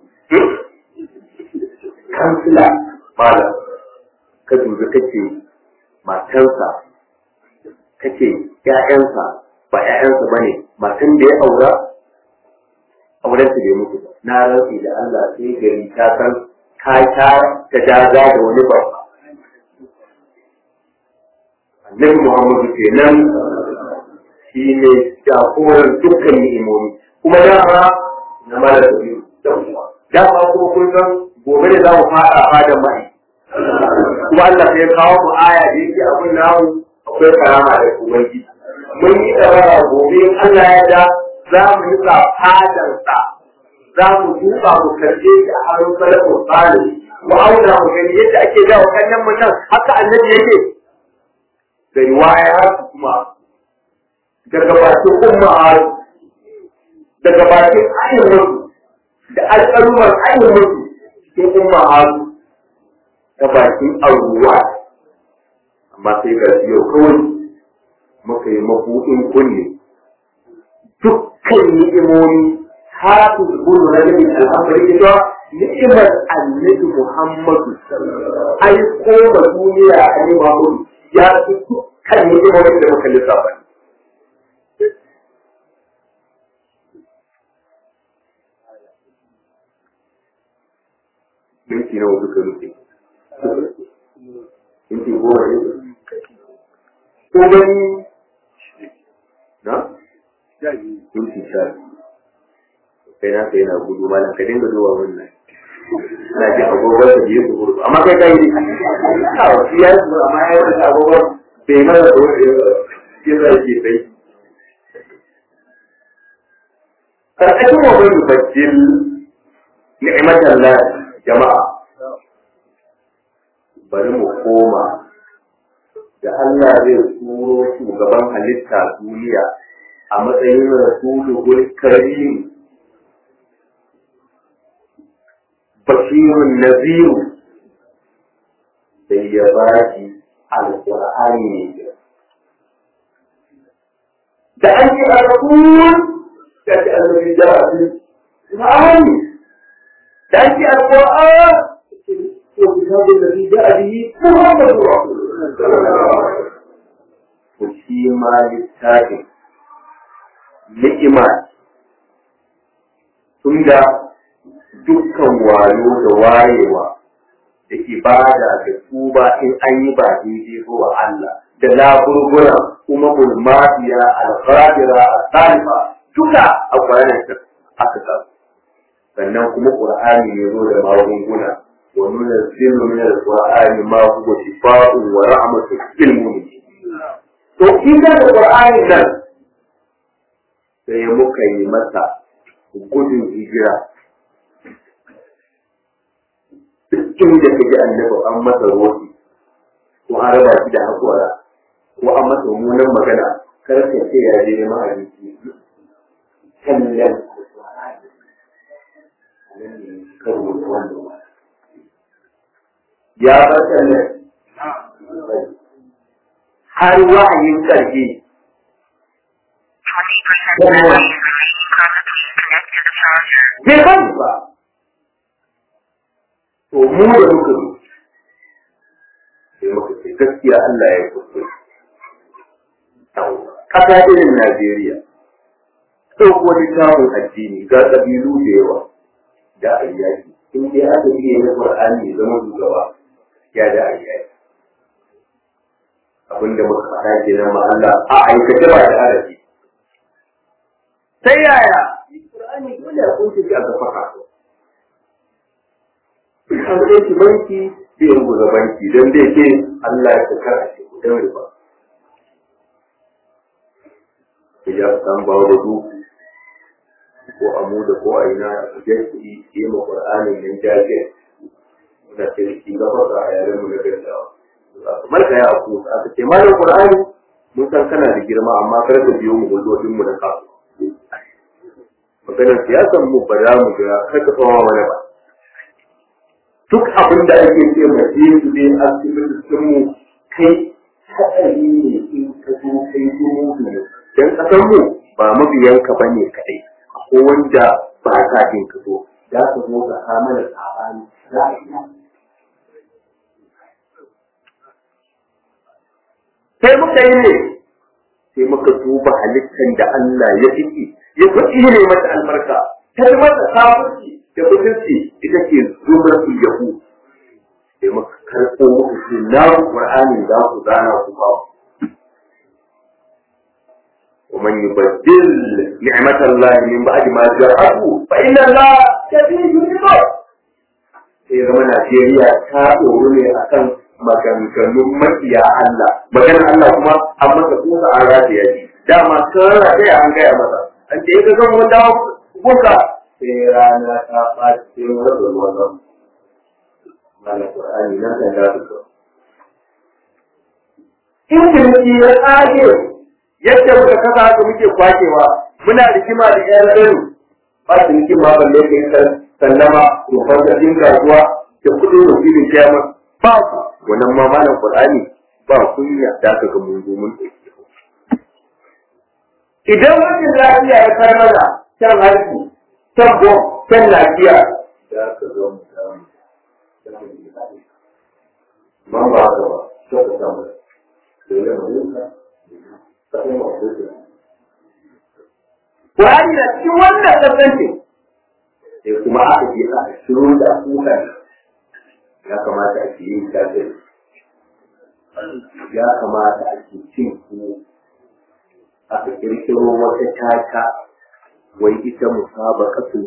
kansila malam ka dubi kake matansa kake ƴaƴansa ba ƴaƴansa bane matan da ya aura auren su bai mutu ba na rantsi da Allah sai gari ta san ka ta ta daga da wani babba annabi Muhammadu kenan shi ne jagoran dukkan ni'imomi kuma dama na mala da biyu dama kuma kun san gobe ne za mu fada fadan mai kuma Allah sai kawo mu aya da yake abin namu akwai karama da ubangiji mun yi tsara gobe in Allah ya da za mu yi fadansa za mu duba mu karɓe shi a hannun salafin salih mu auna mu gani yadda ake dawo kannan mu nan haka annabi yake da riwaya har kuma daga bakin umma haru daga bakin ainihin da alƙalumar ainihin cikin umma haru ta bakin auruwa amma sai ga yau kawai muka yi mabuɗin kunne dukkan ni'imomi hafi gudu na nabi al'amari ita ni'imar annabi Muhammadu ai ko ba duniya a ne Muhammadu ya fi dukkan ni'imomin da muka lissafa minti nawa duka nufi minti goma ne ko gani na minti sha kai na kai na gudu malam ka dinga zuwa wannan ana jin agogon da biyu su gudu amma kai kai a wasu ya su amma ya yi agogon bai mana da wani ya zai ke sai karkashin wa bai bajjil ni'imatan la jama'a bari mu koma da Allah zai turo shugaban halitta duniya a matsayin rasulul karim bashirun naziru sai ya ba shi alƙur'ani ne da an yi rasul da ta annabi da alƙur'ani da an yi alƙur'an ko kitabun da ya abi Muhammadu Rasulullah ko shi ma littafin ni'ima tunda dukkan wayo da wayewa da ibada da tuba in an yi ba daidai ko wa Allah da laburbura kuma bulmatiya al-qadira al-salifa duka a kwanan aka sa sannan kuma qur'ani ne zo da magunguna wa nunazzilu min al-qur'ani ma huwa shifaa'un wa rahmatun lil mu'minin to kin da qur'ani nan sai muka yi masa gudun hijira duk inda ka ji annabi an masa roƙi ko an raba shi da haƙora ko an masa mummunan magana kar ka ce ya je neman abinci kallon nan ne karo da wannan ya bar kallon har wa'ayin ƙarfi bai bani ba to mu da muka zo sai muka ce gaskiya Allah ya kuskure ƙasa irin Najeriya ɗauko littafin addini ga ƙabilu da yawa da ayyaki in dai aka iya na Qur'ani ya zama shugaba ya da ayyaki abinda muka faɗa kenan ma Allah a aikace ba da arabi sai yaya Qur'ani dole a kunce shi a gafa kaso an kai shi banki sai in buga banki don dai ke Allah ya saka a shi kudin riba ya san ba da du ko amu da ko a ina ya kuɗi yi ma Qur'anin nan jaje muna ce da shi gaba ga yaren mu na gaggawa marka ya aku aka ce malam Qur'ani mun san kana da girma amma kar ka biyo mu gudodin mu da kasu maganar siyasan mu ba za mu ga kar ka tsawa mana ba duk abin da ake ce ma je su ne asibitocin mu kai haɗari ne in ka zo kai zo mutu ne dan kasan mu ba mabiyanka ba ne kaɗai ko wanda ba sa jin ka zo za ka zo ka hamala sabani za a yi sai muka yi ne sai muka duba halittar da Allah ya fiki ya fi ne mata albarka ta yi mata kafirci da mutunci ita ce zubar su yahu sai muka karɓo muku ce na Qur'ani za ku gana ku ba ومن يبدل نعمة الله من بعد ما جاءه فإن الله شديد العقاب sai zama Najeriya ta ɗoru ne akan maganganun makiya Allah maganar Allah kuma an masa kusa an rataya shi dama kan rataya an gaya masa an ce ka zan wanda kuka sai rana ta ɓaci sai wani ruwan nan mana Qur'ani nan kan da su in ciniki ya tsage yadda muka kasa haka muke kwakewa muna rigima da ƴan rani ba ciniki ma balle kai sallama rufar da kasuwa da kudin wakilin kiyama ba ku wannan ma malam qur'ani ba kunya da ka ga mun zo mun dauke idan wajen lafiya ya kar mana kan harki kan bom kan lafiya da ka zo mu samu man ba ka ba to ka samu dole mu yi ka sai mu huta Qur'ani na cikin wannan kasance sai kuma aka je a shiru da kukan ya kamata a ke yin kafin ya kamata a ke cin ku aka kirkiro wata tata wai ita musaba kasu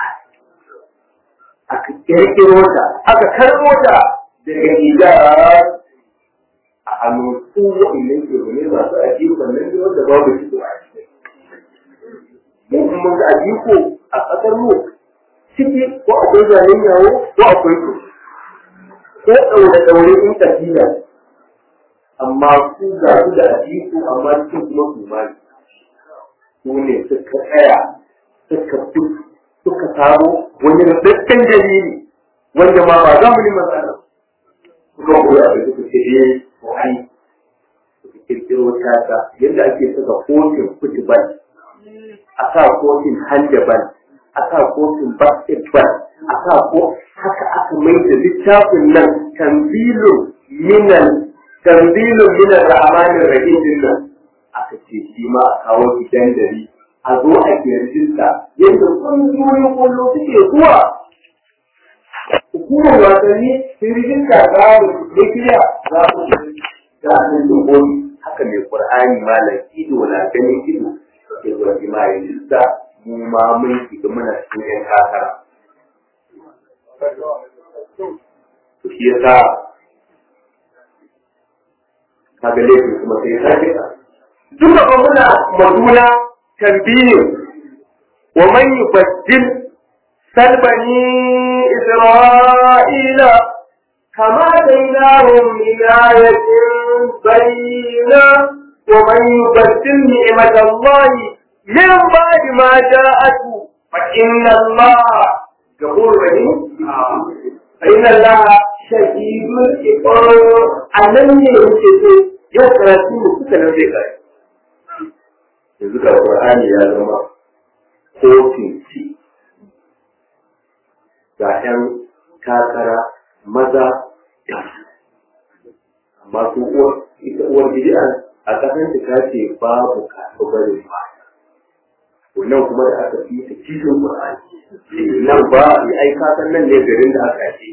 aka kirkiro ta aka karbo ta daga ijar a hannun su wa'annan ke wani masu ajiyukan nan da wanda babu shi a cikin mu kuma ga ajiyuko a ƙasar mu ciki ko akwai zanen yawo ko akwai ku ko ɗaure ɗaure in tafiya amma su ga su da ajiku amma cikin kuma su ma su ne suka tsaya suka fi suka samu wani rubutun dalili wanda ma ba za mu yi matsala suka koya da suka ce eh ko ai suka kirkiro tata yadda ake saka kotun futbal a sa kotun handball a sa kotun basketball a sa ko haka aka mai da littafin nan tanzilun minan tanzilun minan rahmanin rahim din nan aka ce shi ma a kawo gidan dari a zo a kirjinta yadda kungiyoyin kullu suke zuwa hukumar wasanni kirjin ka za mu ne kiriya za mu da nan dogobi haka mai qur'ani malam ido na ganin ido ke zuwa jima'i lissa mu ma mun shiga muna cikin yan kakara to shi yasa kaga laifin kuma sai ta kira duka ba muna maduna tambiyin wa man yubaddil salbani isra'ila kama bainahum min ayatin bayyina wa man yubaddil ni'mat Allah min ba'di ma ja'atu fa inna Allah ghafurur rahim fa inna Allah shadidul iqab annan ne yake ce yau karatu mu kuka nan zai kai yanzu ga Qur'ani ya zama kotun ci ga 'yan takara maza da amma su uwar ita uwar bid'a a kasan ta ce babu kasu barin ba wannan kuma da aka fi ta kishin Qur'ani nan ba ya ai kasan nan ne garin da aka ce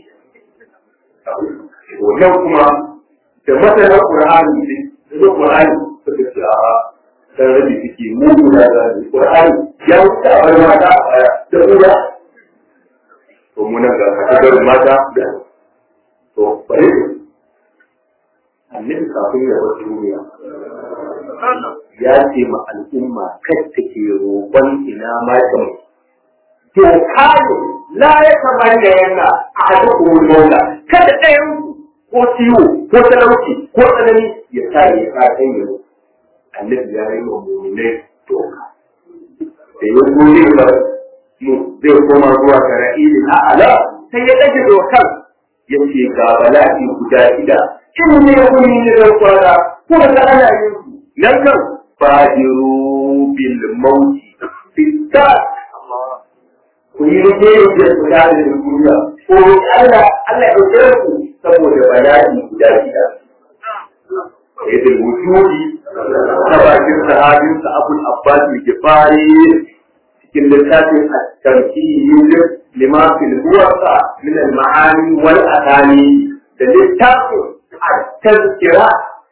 wannan kuma da masana Qur'ani ne da Qur'ani suka ce a dan rabi suke mugu da zai Qur'ani ya wuce a bar mata da uwa to mun ga kasabar mata da to bare annabi kafin ya bar duniya ya ce ma al'umma kai take roƙon ina ma ta to kayo la ya kamar da yana a hadu kuma maula kada ɗayan ko ciwo ko talauci ko tsanani ya sa ya sa kan yau annabi ya yi wa mu'minai doka da ya gode ba mu zai koma zuwa ga ra'ilin a'ala sai ya ɗage dokar ya ce ga bala'i guda shida in ne kuni ne da kwara ko da ana yin su nan kan fadiru bil mauti fitta ku yi rike da guda da duniya ko Allah Allah ya ɗauke ku saboda bala'i guda shida yadda wujudi ta bakin sahabinsa abul abbas al-gifari cikin littafin at-tamhid lima fil huwaqa min al-ma'ani wal athani da littafin at-tazkira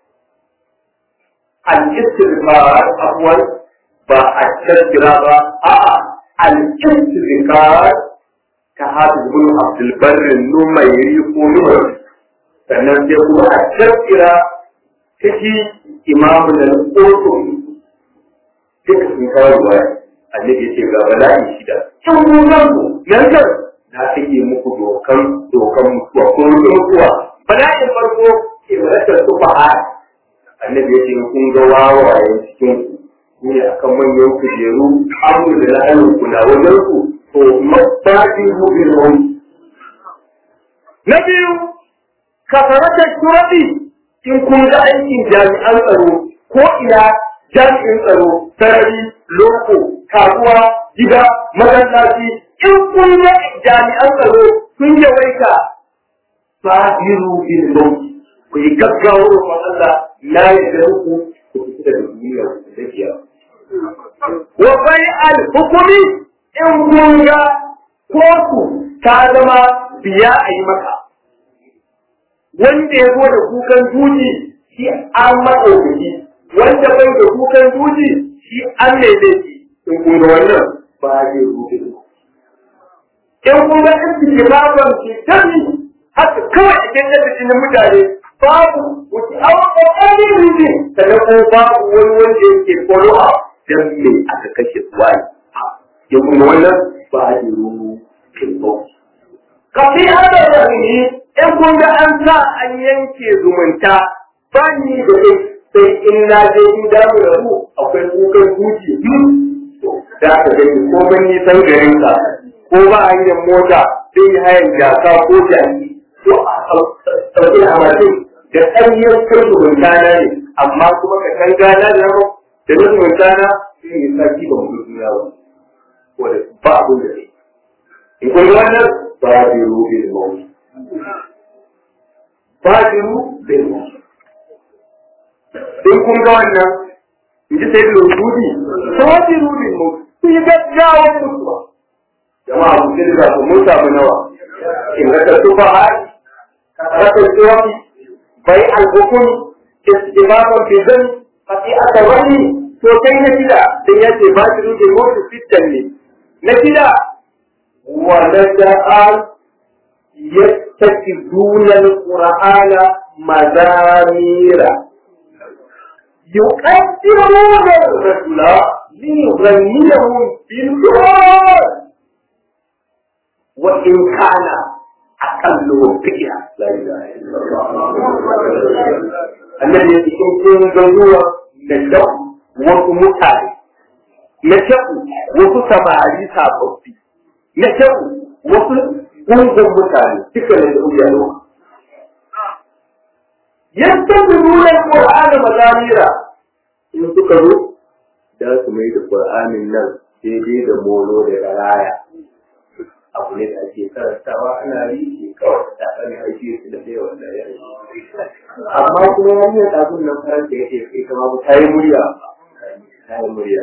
al-istighfar afwan ba at-tazkira ba a'a al-istighfar ka hafiz bin abdul barr numayri ko numayri sannan sai kuma at-tazkira kashi imamu da ƙoƙon duka sun kawo ruwaya annabi ce ga bala'i shida can gudan ku nan kan na take muku dokan dokan mutuwa ko mutuwa bala'in farko ke malatar su fa'a annabi ya ce kun ga wawayen cikin ku ne akan manyan kujeru amu da la'ayin ku na wajen ku to mabbaɗi rubin wani na biyu kafaratar turabi in kun ga aikin jami'an tsaro ko ina jami'in tsaro sarari loko kasuwa gida masallaci in kun ga jami'an tsaro sun yawaita fahiru bil maut ku yi gaggawa roƙon Allah na yarda muku ku fita daga duniya ku tafiya wa bai al hukumi in kun ga kotu ta zama biya a yi maka wanda ya zo da kukan duji shi an maɗaukaki wanda bai da kukan duji shi an mai laifi in kun ga wannan ba zai rufe in kun ga iski baban ke tabi haka kawai a cikin da jinin mutane babu wuce awa ƙoƙarin rufe sannan kuma babu wani wanda yake follow up dan me aka kashe wani ya kuma wannan ba zai rufe kafi hada da ne in kun ga an sa an yanke zumunta ba ni da kai sai in na je in da mu da mu akwai kukan zuci da ka gani ko ban yi san garin ka ko ba hanyar mota sai yi hayan jaka ko jaki ko a sauƙi a mashin da ɗanyar kai zumunta na ne amma kuma ka san gana da nama da na zumunta na sai yi saki ba mu duniya ba ba abin da ne in kun wannan ba bi rubin mawuyi fajiru bil mutu in kun ga wannan in ji sai da rubudi fajiru bil mutu su yi gaggawar mutuwa jama'a ku ji da ku mun samu nawa in ga tattu ba har rasa jiwafi bai alhukum istimaman fi zan fati aka wani to kai na shida sai ya ce fajiru bil mutu fitan ne na shida wa nada'al يتخذون القرآن مزامير يقدرون الرجل ليغنيهم بالقرآن وإن كان أقلهم فكرة لا إله إلا الله الذي يكون جنوة من دم ومتعب na shaku wasu samari sababbi na shaku wasu gungun mutane duka ne da uya yau yadda su nuna Qur'ani mazamira in suka zo da su mai da Qur'anin nan daidai da molo da garaya abu ne da ake karantawa ana yi kawai da ɗan aiki su da yawa da ya amma kuma ya yi abin nan faranta ya ce kai kama ta yi murya ta yi murya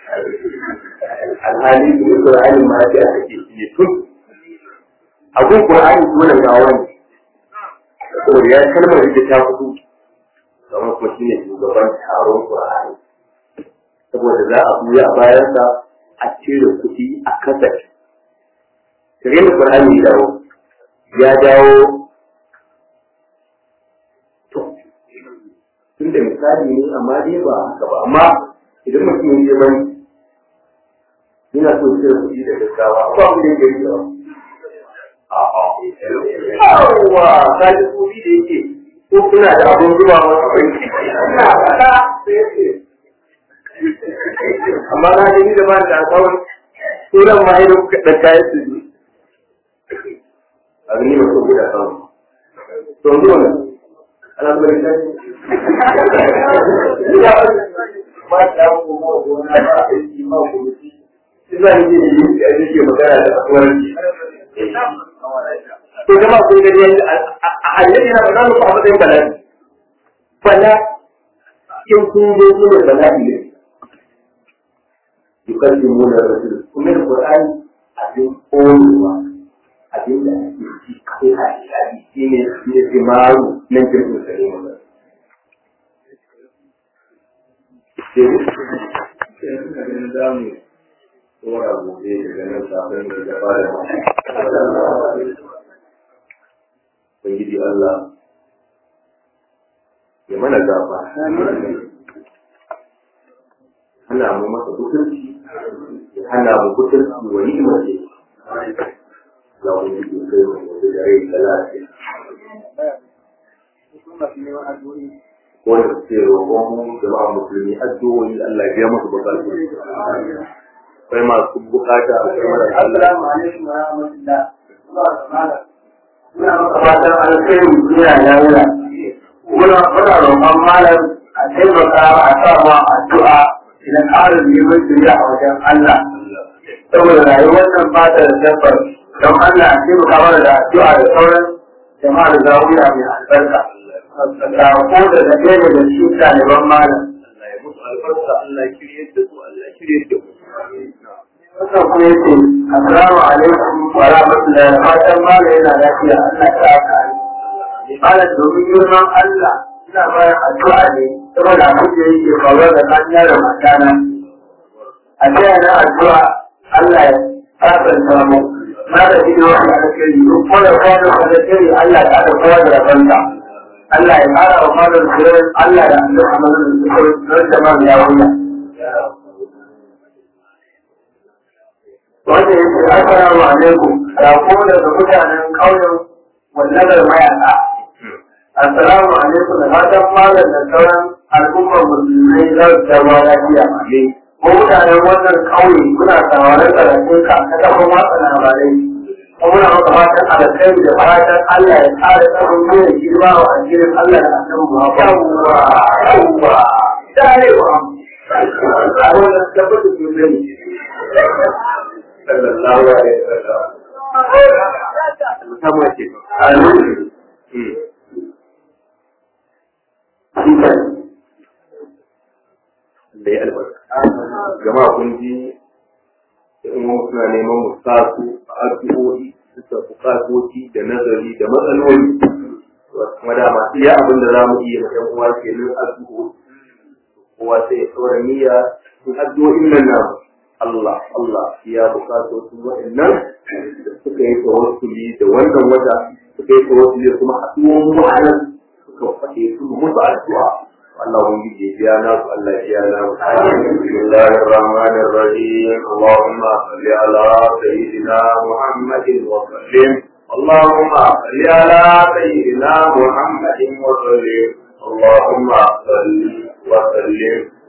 alhali su ne Qur'ani ma ya ake shi tun abin Qur'ani dole ga wani saboda ya kalmar ita ta fito kamar kuma shi ne shugaban taron Qur'ani saboda za a buya a bayansa a cire kuɗi a kasar kare da Qur'ani ya dawo ya dawo to tun da misali ne amma dai ba haka ba amma idan mutum ya je bani yana so cire kuɗi da gaggawa ba mu da gari ba Yawwa, ka ji kuɗi da yake ko kuna da abin zuba masa banki. Ina faɗa sai ya ce. Amma na gani da ba da akawun sunan ma idan kuka ɗan kayan su ne. A gani ba so guda samu. To zuwa nan, ana zuwa da shi. Ina ba ta kuma gona ba a yi ma kuma shi. Ina ne ke yi da yake magana da akwai to jama kun gani yadda annabi na faɗa muku a matsayin bala'i bala in kun zo su ne bala'i ne yukallimu na rasul kuma da qur'ani abin koyewa abin da ake ci kai a shaɗi shi ne shi ne timaru nan jirgin sare mu sai zamu tsora gobe daga nan safin da ya fara Ubangiji Allah ya mana gaba hana mu masa butunci ya hana mu butunci wa ni'imar ce za mu yi kai mu da rai da lafiya wanda suke roƙon mu jama'a musulmi addu'o'i Allah ya biya musu bukatu akwai masu bukata a kai mara Allah alaikum wa rahmatullah. Muna maka fatan alkhairi duniya ya wura. Muna muna roƙon malam a taimaka a sa ma addu'a idan ƙarin neman shirya a wajen Allah. Saboda rayuwar nan ba ta da tabbas don Allah a taimaka mana da addu'a da sauran jama'a da zawuya mai albarka. Sako da na ɗaya da shi ɗaliban malam. Allah ya musu albarka Allah ya shirye da su Allah ya shirye da mu wannan kuma yake assalamu alaikum wa rahmatullahi wa fatan mala yana lafiya Allah ta aka yi malam domin girman Allah ina bayan addu'a ne saboda abin da yake faruwa da kanya da matana a taya na addu'a Allah ya kasanta mu na da ido wani alkhairi duk wanda kwano alkhairi Allah ya haɗa kowa da rabanta Allah ya ƙara wa malam sirrin Allah da Allah a malam sirrin don jama'a ya wuya wanda ya ce assalamu alaikum rako daga mutanen ƙauyen wallagar mayaka assalamu alaikum da fatan malam da sauran al'ummar musulmai za su zama lafiya ko mutanen wannan ƙauye kuna sauraron karatun ka ta kafin watsa labarai ko muna maka fatan alkhairi da fatan Allah ya ƙara tsaron mai girma wa addinin Allah da annabi Muhammad yawwa yawwa darewa a wannan tabbata ke gani sallallahu alaihi wasallam musamman ce da ya albarka jama'a kun ji in wasu suna neman mu sa su a addu'o'i suka bukatoci da nazari da matsaloli kuma da masu iya abin da za mu iya ma ɗan uwa ke nan addu'o'i kowa sai ya tsora niyya in addu'o'in nan namu Allah Allah ya bukatocin waɗannan da suka yi tawassuli da wannan wata suka yi tawassuli kuma haɗuwan mu'anan suka faɗe su musu addu'a Allah ubangiji ya biya nasu Allah ya biya nasu Bismillahir Rahmanir Rahim Allahumma salli ala sayyidina Muhammadin wa sallim اللهم صل على سيدنا محمد وسلم اللهم صل وسلم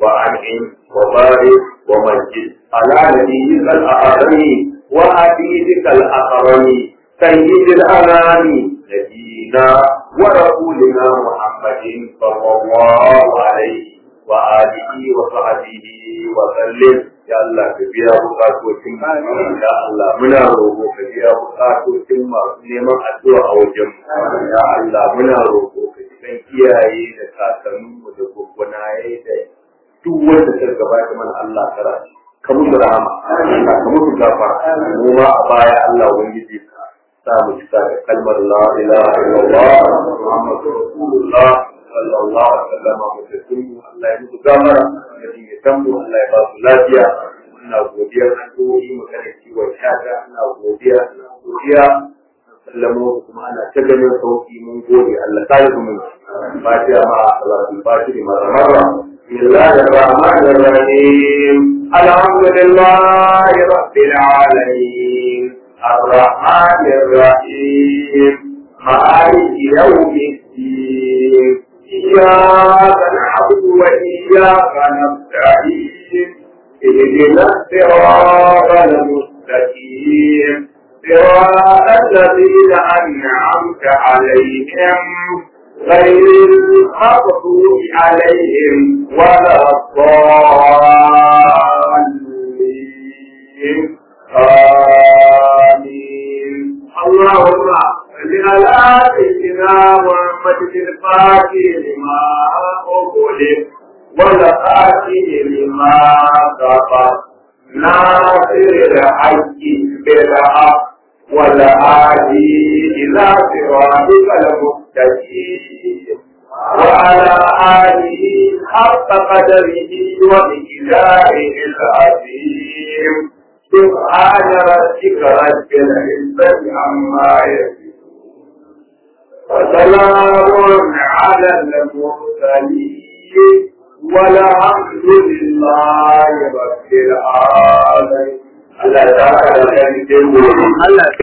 وأنعم وبارك ومجد على نبيك الأعظم وحبيبك الأكرم سيد الأنام نبينا ورسولنا محمد صلى الله عليه وآله وصحبه وسلم يا الله كبيرا بقاتوكم يا الله منا روحو كبيرا بقاتوكم neman addu'a a wajen ya Allah muna roƙo ka cikin kiyaye da kakanninmu da gwaggwanaye da duk wanda ta gabata mana Allah kara ka musu rahama ka musu gafara mu ma a baya Allah ubangiji ka sa mu cika da kalmar la ilaha illallah muhammadu rasulullah sallallahu alaihi wasallam mutum Allah ya musu gafara da dinga tambu Allah ya ba su lafiya ina godiya an doyi magana ciwon shata ina godiya ina godiya sallamo kuma ana ta ganin sauki mun gode Allah ta yi mun fatiha ma salatul fatiha ma marra بسم الله الرحمن الرحيم الحمد لله رب العالمين الرحمن الرحيم مالك يوم الدين إياك نعبد وإياك نستعين اهدنا الصراط المستقيم صراط الذين أنعمت عليهم غير المغضوب عليهم ولا الضالين آمين اللهم صل على سيدنا محمد الفاتح لما أغلق والخاتم لما سبق ناصر الحق بالحق والهادي إلى صراطك المستقيم وعلى آله حق قدره ومقداره العظيم سبحان ربك رب العزة عما يصفون وسلام على المرسلين والحمد لله رب العالمين Allah ya saka da kan Allah